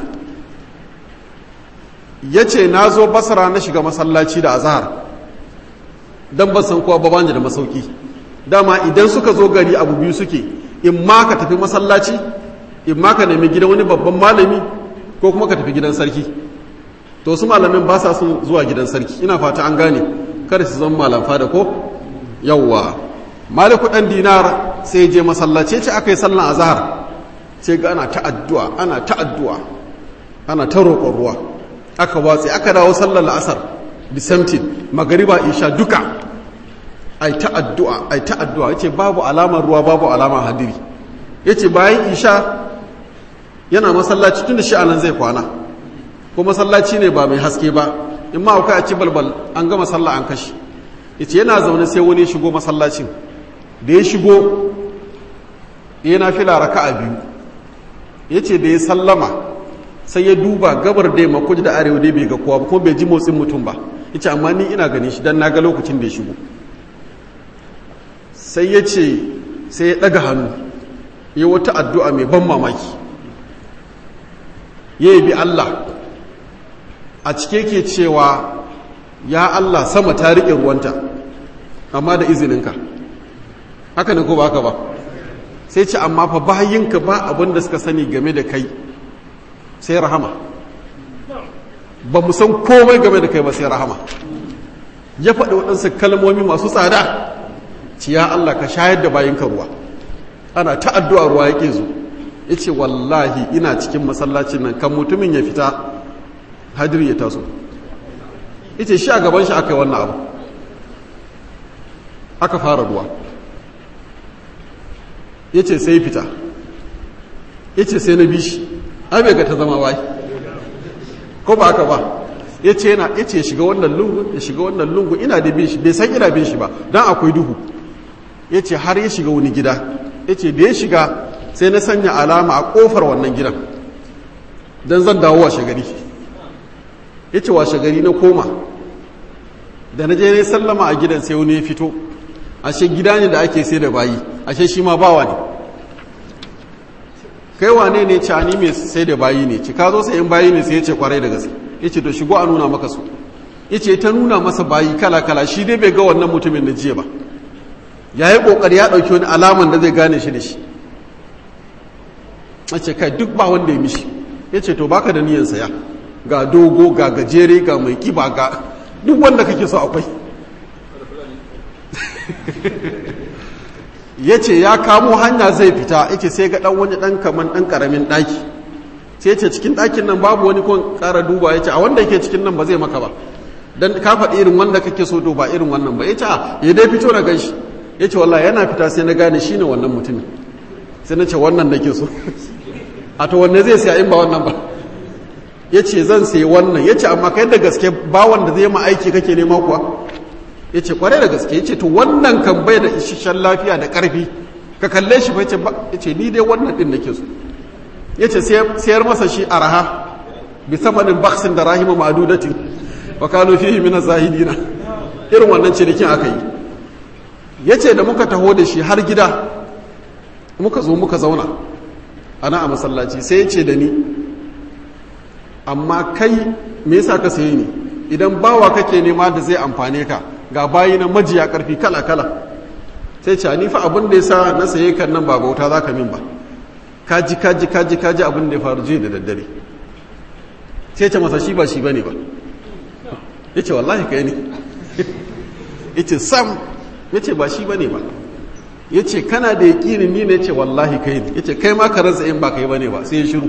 S1: ya ce na zo basra na shiga masallaci da azahar don ban san kowa ba da masauki dama idan suka zo gari abu biyu suke in ma ka tafi masallaci in ma ka nemi gidan wani babban malami ko kuma ka tafi gidan sarki to su malamin ba sa sun zuwa gidan sarki ina fata an gane kada su zama malam fada ko yawwa maliku dan dinar sai je masallaci ce aka yi sallan azhar sai ga ana ta addu'a ana ta addu'a ana ta roƙon ruwa aka watse aka dawo sallar la'asar the same thing magariba isha duka ai ta addu'a ai ta addu'a yace babu alamar ruwa babu alamar hadiri yace bayan isha yana masallaci tun da shi anan zai kwana ko masallaci ne ba mai haske ba in ma a ci balbal an gama sallah an kashi yace yana zaune sai wani shigo masallacin da ya shigo yana fila raka'a biyu yace da ya sallama sai ya duba gabar da yamma kudu da arewa dai bai ga kowa ba kuma bai ji motsin mutum ba yace amma ni ina ganin shi dan na ga lokacin da ya shigo sai ya ce sai ya daga hannu ya wata addu'a mai ban mamaki ya bi Allah a cike ke cewa ya Allah sama ta riƙe ruwanta amma da izininka haka ne ko ba haka ba sai ce amma fa bayinka ba abin da suka sani game da kai sai rahama ba mu san komai game da kai ba sai rahama ya faɗi waɗansu kalmomi masu tsada ci ya Allah ka shayar da bayinka ruwa ana ta addu'a ruwa ya zo ya ce wallahi ina cikin masallacin nan kan mutumin ya fita hajjiri ya taso ya ce shi a gaban shi aka yi wannan abu aka fara ruwa ya ce sai fita ya ce sai na bi shi ai bai ga ta zama wai ko ba aka ba ya ce yana ya ce shiga wannan lungu ya shiga wannan lungu ina da bin shi bai san ina bin shi ba don akwai duhu ya ce har ya shiga wani gida ya ce da ya shiga sai na sanya alama a kofar wannan gidan don zan dawo washe gari ya ce washe gari na koma da na je ne sallama a gidan sai wani ya fito ashe gida ne da ake sai da bayi ashe shi ma bawa ne kai wane ne ci ani mai sai da bayi ne ci ka zo sayan bayi ne sai ya ce kwarai da gaske ya ce to shigo a nuna maka su ya ce ta nuna masa bayi kala-kala shi dai bai ga wannan mutumin da jiya ba ya yi ƙoƙari ya ɗauki wani alaman da zai gane shi da shi a ce kai duk ba wanda ya mishi ya ce to baka da niyan saya ga dogo ga gajere ga mai kiba ga duk wanda kake so akwai ya ce ya kamo hanya zai fita ya ce sai ga ɗan wani ɗan kaman ɗan ƙaramin ɗaki sai ce cikin ɗakin nan babu wani kon ƙara duba ya ce a wanda yake cikin nan ba zai maka ba don ka faɗi irin wanda kake so to ba irin wannan ba ya ce ya dai fito na ganshi ya ce wallah yana fita sai na gane shi ne wannan mutumin sai na ce wannan nake so a to wanne zai siya in ba wannan ba ya ce zan sayi wannan ya ce amma kai da gaske bawan da zai ma aiki kake nema kuwa ya ce kwarai da gaske ya ce to wannan kan bai da isasshen lafiya da ƙarfi ka kalle shi fa ya ce ni dai wannan ɗin nake so ya ce sayar masa shi a raha bi samanin baksin da rahima ma'adudatin wa kano fihi min zahidina irin wannan cinikin aka yi ya ce da muka taho da shi har gida muka zo muka zauna ana a masallaci sai ya ce da ni amma kai me yasa ka sayi ni idan bawa kake nema da zai amfane ka ga bayi na majiya karfi kala kala sai ce ni fa abin da yasa na saye kan nan ba bauta zaka min ba kaji kaji kaji kaji abin da ya faru jiya da daddare sai ce masa shi ba shi bane ba yace wallahi kai ne yace sam yace ba shi bane ba yace kana da yaqini ni ne yace wallahi kai ne yace kai ma ka rantsa in ba kai bane ba sai ya shiru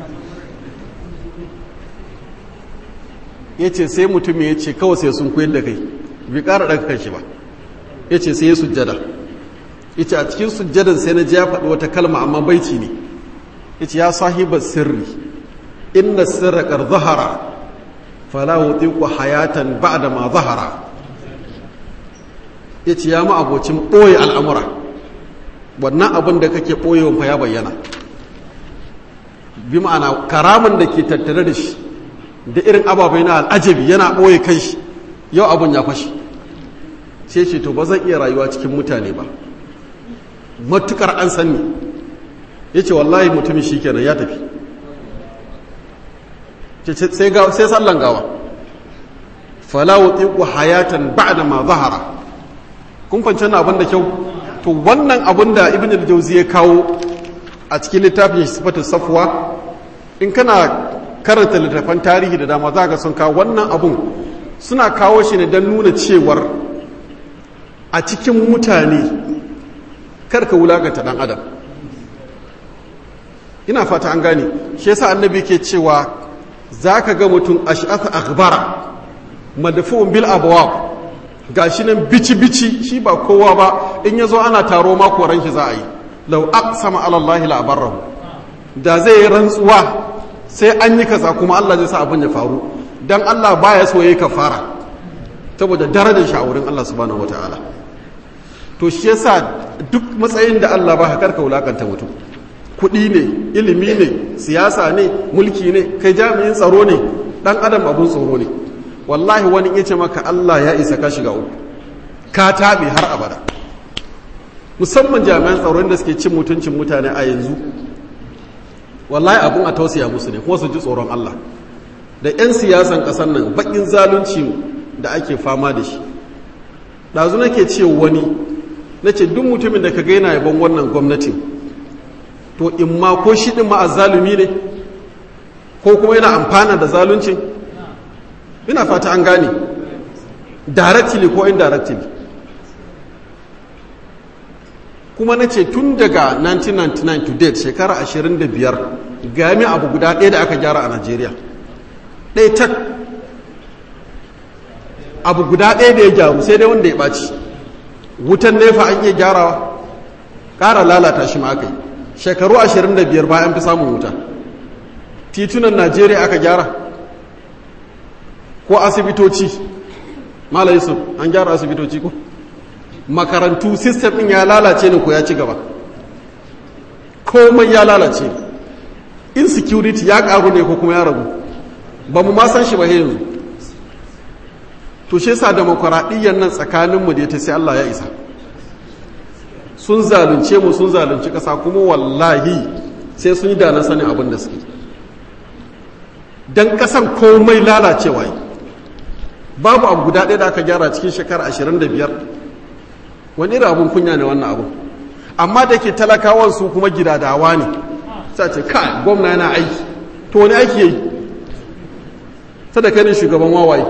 S1: ya ce sai mutum ya ce kawai sai sun koyar da kai bai ƙara ɗaga kan shi ba ya ce sai ya sujjada ya ce a cikin sujjadan sai na ji ya faɗi wata kalma amma baiti ne ya ce ya sahibar sirri inna sirra ƙar zahara fala wuti ku hayatan ba da ma zahara ya ce ya ma abocin ɓoye al'amura wannan abin da kake ɓoyewa fa ya bayyana bi ma'ana karamin da ke tattare da shi da irin ababai na al'ajabi yana ɓoye kai shi yau abin ya fashi sai ce to ba zan iya rayuwa cikin mutane ba matukar an sanni ya ce wallahi mutumin shi kenan ya tafi sai sallan gawa falawo tsiku hayatan ba da ma zahara kun fanci na abin da kyau to wannan abin da ibn al-jauzi ya kawo a cikin littafin sifatu safwa in kana karanta littattafan tarihi da dama za ga sun kawo wannan abun suna kawo shi ne don nuna cewar a cikin mutane karka wulaganta dan adam ina fata an gane shi yasa annabi ke cewa za ka ga mutum ash'atha akhbara madfu'un bil abwab gashi nan bici bici shi ba kowa ba in yazo ana taro ma koran shi za a yi law aqsama ala allahi la barrahu da zai yi rantsuwa sai an yi kaza kuma Allah zai sa abin ya faru dan Allah baya so yayi kafara saboda darajar shi a wurin Allah subhanahu wataala to shi yasa duk matsayin da Allah ba karka wulakanta mutum kuɗi ne ilimi ne siyasa ne mulki ne kai jami'in tsaro ne dan adam abun tsoro ne wallahi wani ya ce maka Allah ya isa ka shiga uku ka taɓe har abada musamman jami'an tsaro da suke cin mutuncin mutane a yanzu wallahi abun a tausaya musu ne kuma su ji tsoron Allah da 'yan siyasan ƙasar nan baƙin zalunci da ake fama da shi ɗazu nake ce wani na ce duk mutumin da ka gaina yaban wannan gwamnatin to in ma ko shi ɗin ma zalumi ne ko kuma yana amfana da zaluncin ina fata an gane directly ko indirectly kuma na ce tun daga 1999 to date shekara 25 gami abu guda ɗaya da aka gyara a najeriya ɗaya tak abu guda ɗaya da ya gyaru sai dai wanda ya ɓaci wutan nefa an iya gyarawa ƙara lalata shi ma aka yi shekaru 25 bayan fi samun wuta titunan najeriya aka gyara ko asibitoci mala yusuf an gyara asibitoci ko makarantu sistem ɗin ya lalace ne ko ya ci gaba komai ya lalace insecurity ya ƙaru ne ko kuma ya ragu ba mu ma san shi ba yanzu to shi yasa demokuraɗiyyar nan tsakaninmu da ta sai Allah ya isa sun zalunce mu sun zalunci ƙasa kuma wallahi sai sun yi dana sanin abin da suke don ƙasan komai lalacewa yi babu abu guda ɗaya da aka gyara cikin shekara 25 wani irin abin kunya ne wannan abu amma da ke talakawan su kuma gidadawa ne sai ce ka gwamna yana aiki to wani aiki yayi sadaka ne shugaban wawaye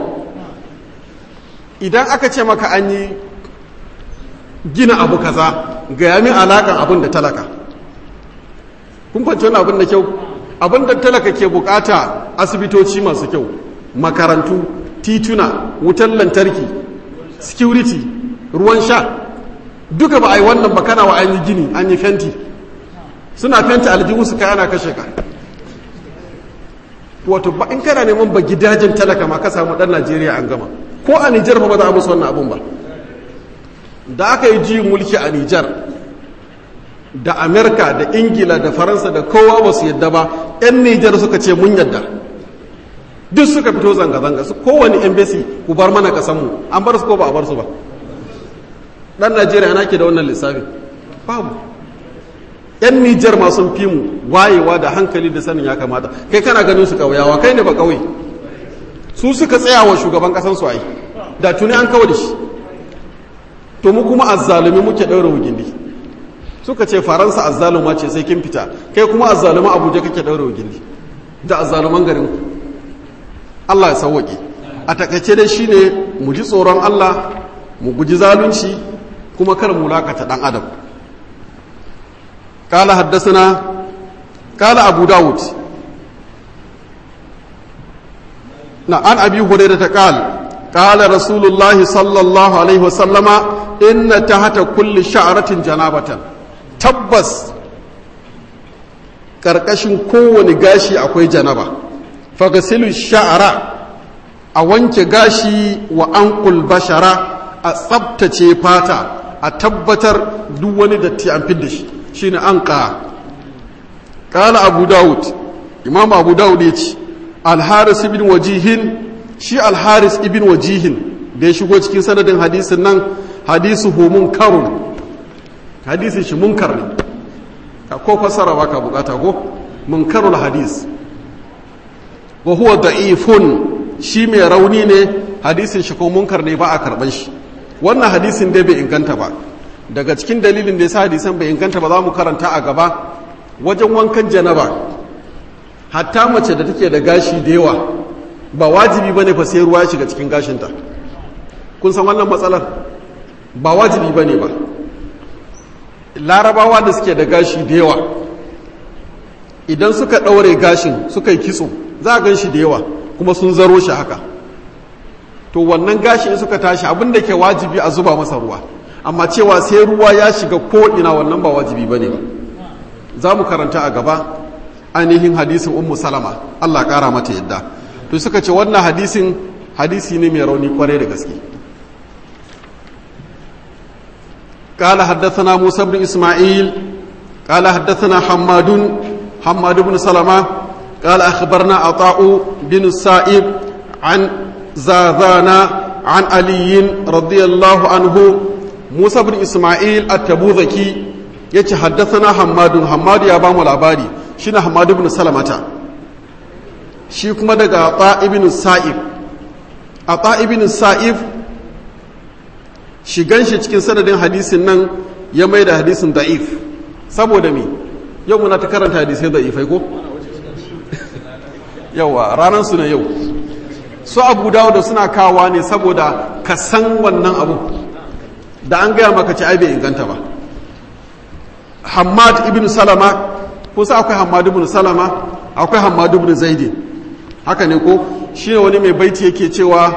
S1: idan aka ce maka an yi gina abu kaza ga yami alakan abin da talaka kun kwanci wani abin da kyau abin da talaka ke bukata asibitoci masu kyau makarantu tituna wutan lantarki security ruwan sha duka ba a yi wannan ba kana wa an yi gini an yi fenti suna fenti aljihu su kai ana kashe ka wato ba in kana neman ba gidajen talaka ma ka samu dan najeriya an gama ko a nijar ba za a musu wannan abun ba da aka yi juyin mulki a nijar da amerika da ingila da faransa da kowa ba su yadda ba 'yan nijar suka ce mun yadda duk suka fito zanga-zanga su kowane embassy ku bar mana kasanmu an bar su ko ba a bar su ba dan najeriya ana ke da wannan lissafi babu 'yan nijar masu fi mu wayewa da hankali da sanin ya kamata kai kana ganin su kauyawa kai ne ba kauye su suka tsaya wa shugaban kasan su ai da tuni an kawo da shi to mu kuma azzalumi muke ɗaura wugindi suka ce faransa azzaluma ce sai kin fita kai kuma azzaluma abuja kake ɗaura wugindi da azzaluman garin ku Allah ya sauwaƙe a takaice dai shine mu ji tsoron Allah mu guji zalunci kuma kar mu lakata dan adam قال حدثنا قال أبو داود نعم عن أبي هريرة قال قال رسول الله صلى الله عليه وسلم إن تحت كل شعرة جنابة تبس karkashin kowane gashi akwai janaba fagasilu sha'ara a wanke gashi wa ankul bashara a tsabtace fata a tabbatar duk wani datti an fidda shi shine anqa qala abu daud imam abu daud yace al-haris ibn wajihin shi al-haris ibn wajihin da ya shigo cikin sanadin hadisin nan hadisu hu munkarun hadisin shi munkar ne ko fasara ba ka bukata ko munkarul hadis wa huwa da'ifun shi mai rauni ne hadisin shi ko munkar ne ba a karban shi wannan hadisin dai bai inganta ba daga cikin dalilin da ya sa hadisan bai inganta ba za mu karanta a gaba wajen wankan janaba hatta mace da take da gashi da yawa ba wajibi bane fa sai ruwa ya shiga cikin gashinta kun san wannan matsalar ba wajibi bane ba larabawa da suke da gashi da yawa idan suka ɗaure gashin suka yi kitso za a gan shi da yawa kuma sun zaro shi haka to wannan gashi in suka tashi abin da ke wajibi a zuba masa ruwa amma cewa sai ruwa ya shiga ko'ina wannan ba wajibi ba ne ba za mu karanta a gaba ainihin hadisin ummu salama allah ƙara mata yadda to suka ce wannan hadisin hadisi ne mai rauni kwarai da gaske قال حدثنا موسى بن إسماعيل قال حدثنا حماد حماد بن سلمة قال أخبرنا عطاء بن السائب عن زاذان عن علي رضي الله عنه موسى بن إسماعيل التبوذكي يتي حدثنا حماد حماد يا بام العبادي شنا حماد بن سلمة shi kuma daga ata ibn sa'ib ata ibn sa'ib shigan shi cikin sanadin hadisin nan ya mai da hadisin da'if saboda me yau muna ta karanta hadisai da'ifai ko yawa ranar su na yau su abu dawo da suna kawa ne saboda ka san wannan abu da an gaya maka ci ai bai inganta ba hamad ibn salama kusa akwai hamad ibn salama akwai hamad ibn zaidi haka ne ko shi ne wani mai baiti yake cewa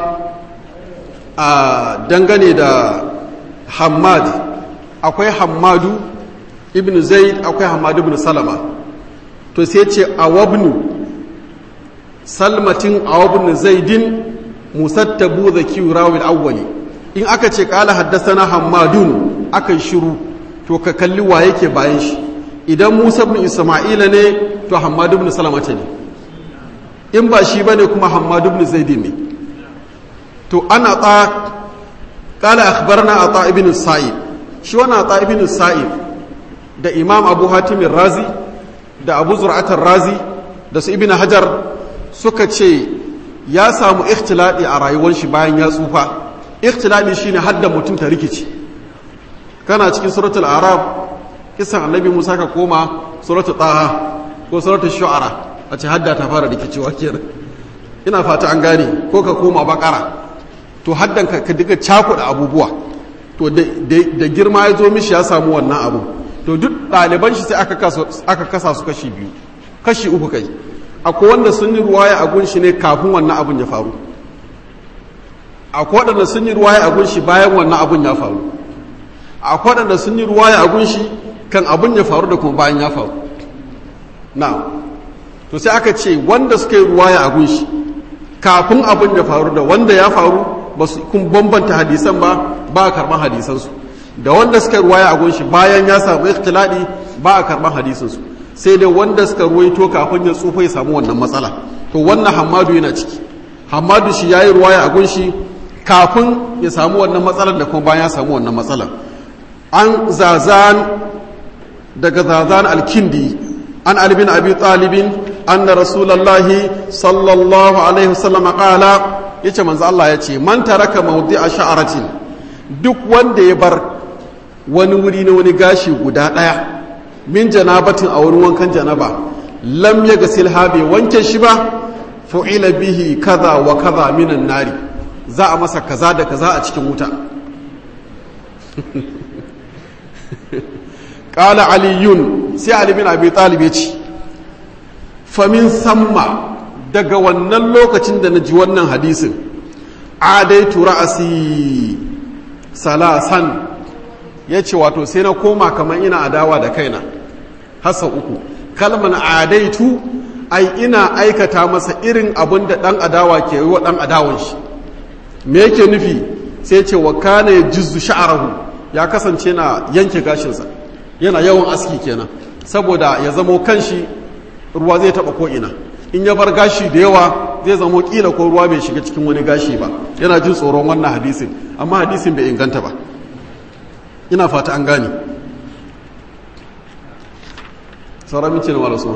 S1: a dangane da hamad akwai hamadu ibn zaid akwai hamadu ibn salama to sai ce awabnu salmatin awabnu zaidin musattabu zaki rawil awwali in aka ce kala haddasana hamadun aka shiru to ka kalli wa yake bayan shi idan musa ibn isma'ila ne to hamadu ibn salama ne in ba shi bane kuma hamadu ibn zaidin ne to ana ta kala akhbarna ata ibn sa'id shi wannan ata ibn sa'id da imam abu hatim razi da abu zur'at razi da su ibn hajar suka ce ya samu ikhtiladi a rayuwar shi bayan ya tsufa ikhtiladi shine hadda mutum ta rikici kana cikin suratul arab kisan annabi musa ka koma suratul taha ko suratul shu'ara a ce hadda ta fara rikicewa kenan ina fata an gane ko ka koma bakara to haddan ka ka diga cakuɗa abubuwa to da girma ya zo mishi ya samu wannan abu to duk ɗaliban shi sai aka kasa su kashi biyu kashi uku kai akwai wanda sun yi ruwaya a gunshi ne kafin wannan abun ya faru akwai waɗanda sun yi ruwaya a gunshi bayan wannan abun ya faru akwai waɗanda sun yi ruwaya a gunshi kan abun ya faru da kuma bayan ya faru na to sai aka ce wanda suka yi ruwaya a gunshi kafin abin ya faru da wanda ya faru ba su kun bambanta hadisan ba ba a karɓar hadisansu da wanda suka ruwaya a gunshi bayan ya samu ikhtiladi ba a karɓar hadisansu sai dai wanda suka ruwaito kafin ya tsufa ya samu wannan matsala to wannan hamadu yana ciki hamadu shi ya yi ruwaya a gunshi kafin ya samu wannan matsalar da kuma bayan ya samu wannan matsalar an zazan daga zazan alkindi an albin abi talibin anna rasulullahi sallallahu alaihi wasallam qala yace manzo Allah yace man taraka mawdi'a sha'aratin duk wanda ya bar wani wuri na wani gashi guda daya min janabatin a wurin wankan janaba lam yaghsil ha bai wanke shi ba fu'ila bihi kaza wa kaza minan nari za a masa kaza da kaza a cikin wuta qala aliyun sai ali bin abi talib ya ce famin samma daga wannan lokacin da na ji wannan hadisin adaitu ra'asi salasan ya ce wato sai na koma kamar ina adawa da kaina hasa uku kalman adaitu ai ina aikata masa irin abin da ɗan adawa ke yi wa ɗan adawan shi me yake nufi sai ce wa kana ya jizu sha'arahu ya kasance na yanke gashinsa yana yawan aski kenan saboda ya zamo kanshi ruwa zai taba ko'ina in ya bar gashi da yawa zai zamo kila ko ruwa bai shiga cikin wani gashi ba yana jin tsoron wannan hadisin amma hadisin bai inganta ba ina fata an gane sauran mince na walasu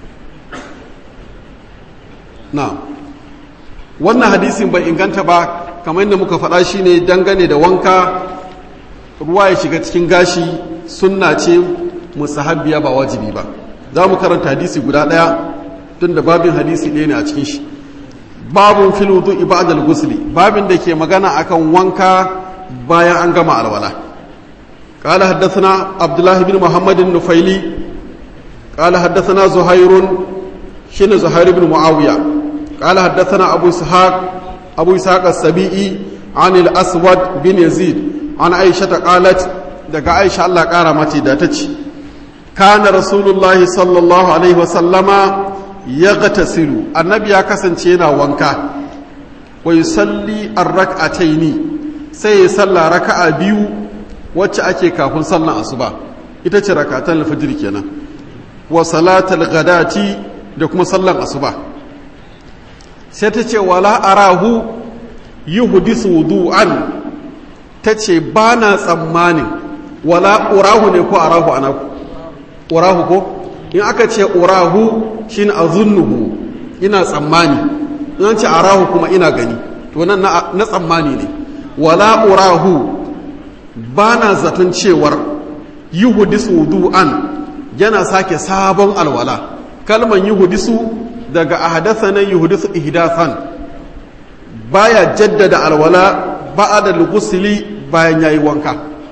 S1: na wannan hadisin bai inganta ba kamar yadda muka faɗa shi ne dangane da wanka ruwa ya shiga cikin gashi sunna ce musahabbiya ba wajibi ba za mu karanta hadisi guda ɗaya tun da babin hadisi ɗaya ne a cikin shi babin filudu ibadal gusli babin da ke magana akan wanka bayan an gama alwala قال حدثنا عبد الله بن محمد النفيلي قال حدثنا زهير شن زهير بن معاوية قال حدثنا أبو إسحاق أبو إسحاق السبيعي عن الأسود بن يزيد عن عائشة قالت دقا عائشة الله قارمتي داتش كان رسول الله صلى الله عليه وسلم يغتسل النبي كسن تينا وانكا ويصلي الركعتين سيصلى ركعة بيو wacce ake kafin sallan asuba ita ce rakatan alfajir kenan wa salatal ghadati da kuma sallan asuba sai ta ce wala arahu yuhdisu wudu'an ta ce ba na tsammanin wala urahu ne ko arahu ana urahu ko in aka ce urahu shine azunnuhu ina tsammani in ce arahu kuma ina gani to nan na tsammani ne wala urahu ba na zaton cewar yuhudisu wudu'an yana sake sabon alwala kalman yuhudisu daga ahadasa na yuhudisu ihdasan baya jaddada alwala ba da lugusili bayan yayi wanka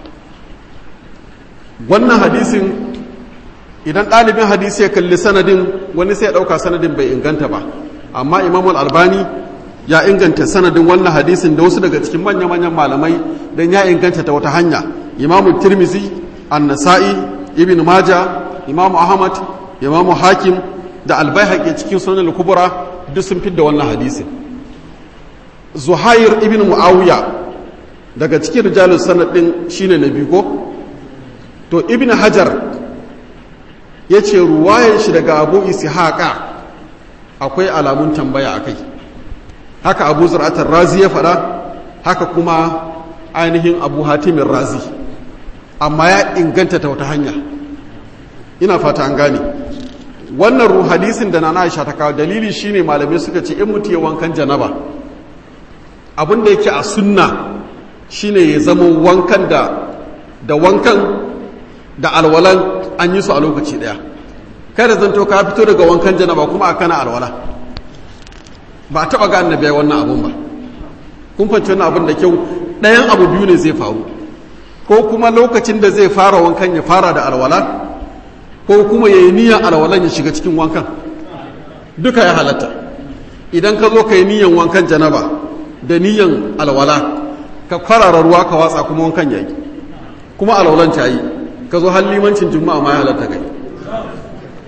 S1: wannan hadisin idan ɗalibin hadisi ya kalli sanadin wani sai ya ɗauka sanadin bai inganta ba amma imamul albani ya inganta sanadin wannan hadisin da wasu daga cikin manya-manyan malamai don ya inganta ta wata hanya imamu tirmizi annasa'i ibn maja imamu ahmad imamu hakim da albayhaqi cikin sunan kubura duk sun fidda wannan hadisin zuhair ibn muawiya daga cikin rijalus sanad din shine na biyu ko to ibn hajar ya ce ruwayan shi daga abu ishaqa akwai alamun tambaya akai haka abu zur'atar razi ya faɗa haka kuma ainihin abu hatimin razi amma ya inganta ta wata hanya ina fata an gane wannan ruh hadisin da na aisha ta kawo dalili shine malamai suka ce in mutu ya wankan janaba abin da yake a sunna shine ya zama wankan da da wankan da alwalan an yi su a lokaci daya kada zanto ka fito daga wankan janaba kuma a kana alwala ba a taɓa ga annabi wannan abun ba kun fanci wannan abun da kyau ɗayan abu biyu ne zai faru ko kuma lokacin da zai fara wankan ya fara da alwala ko kuma ya yi niyan alwalan ya shiga cikin wankan duka ya halatta idan ka zo ka yi niyan wankan janaba da niyan alwala ka kwarara ruwa ka watsa kuma wankan ya yi kuma alwalan ta yi ka zo har limancin juma'a ma ya halatta kai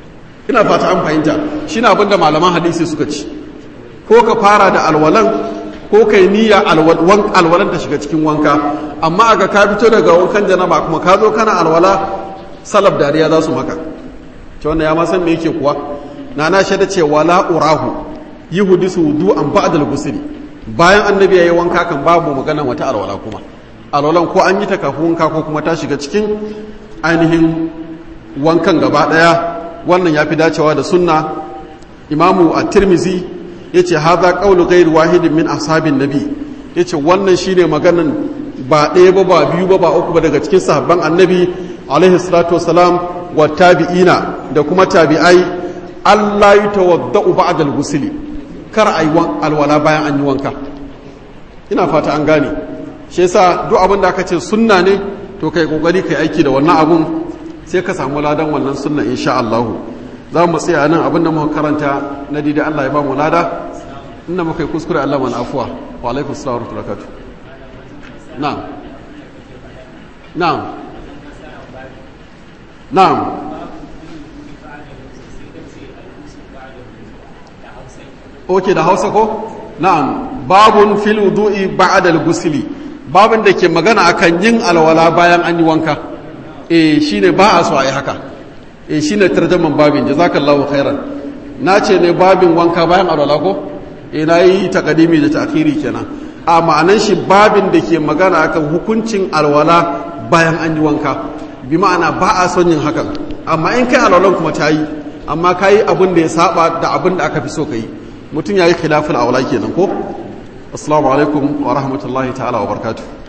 S1: ina fata an fahimta shi na abinda malaman hadisi suka ci ko ka fara da alwalan ko kai niyya alwalan ta shiga cikin wanka amma aga ka fito daga wankan janaba kuma ka zo kana alwala salaf dariya za su maka ce wannan ya ma san me yake kuwa na na shaida ce wala urahu yi hudisu wudu an ba'dal gusuli bayan annabi yayi wanka kan babu magana wata alwala kuma alwalan ko an yi ta kafin wanka ko kuma ta shiga cikin ainihin wankan gaba daya wannan ya fi dacewa da sunna imamu a tirmizi ya ce haza ƙaunu gairu wahidin min ashabin nabi ya ce wannan shine maganan ba ɗaya ba ba biyu ba ba uku ba daga cikin sahabban annabi alaihi salatu wasalam wa tabi'ina da kuma tabi'ai allah yi tawadda'u ba'da al-ghusli kar ayi alwala bayan an yi wanka ina fata an gane shi yasa duk abin da aka ce sunna ne to kai kokari kai aiki da wannan abun sai ka samu ladan wannan sunna insha Allah za mu tsaya nan abin da muka karanta na dida Allah ya ba mu lada inda muka yi kuskure Allah mana afuwa wa alaikum assalam wa rahmatullahi na'am na'am na'am oke da hausa ko na'am babun fil wudu'i ba'da al-ghusli babin da ke magana akan yin alwala bayan an yi wanka eh shine ba a so a yi haka eh shine tarjaman babin jazakallahu khairan na ce ne babin wanka bayan alwala ko eh na yi takadimi da ta'khiri kenan a ma'anan shi babin da ke magana akan hukuncin alwala bayan an yi wanka bi ma'ana ba a son yin hakan amma in kai alwalan kuma ta yi amma ka yi abin da ya saba da abin da aka fi so ka yi mutum ya yi khilafin aula kenan ko assalamu alaikum wa rahmatullahi ta'ala wa barakatuh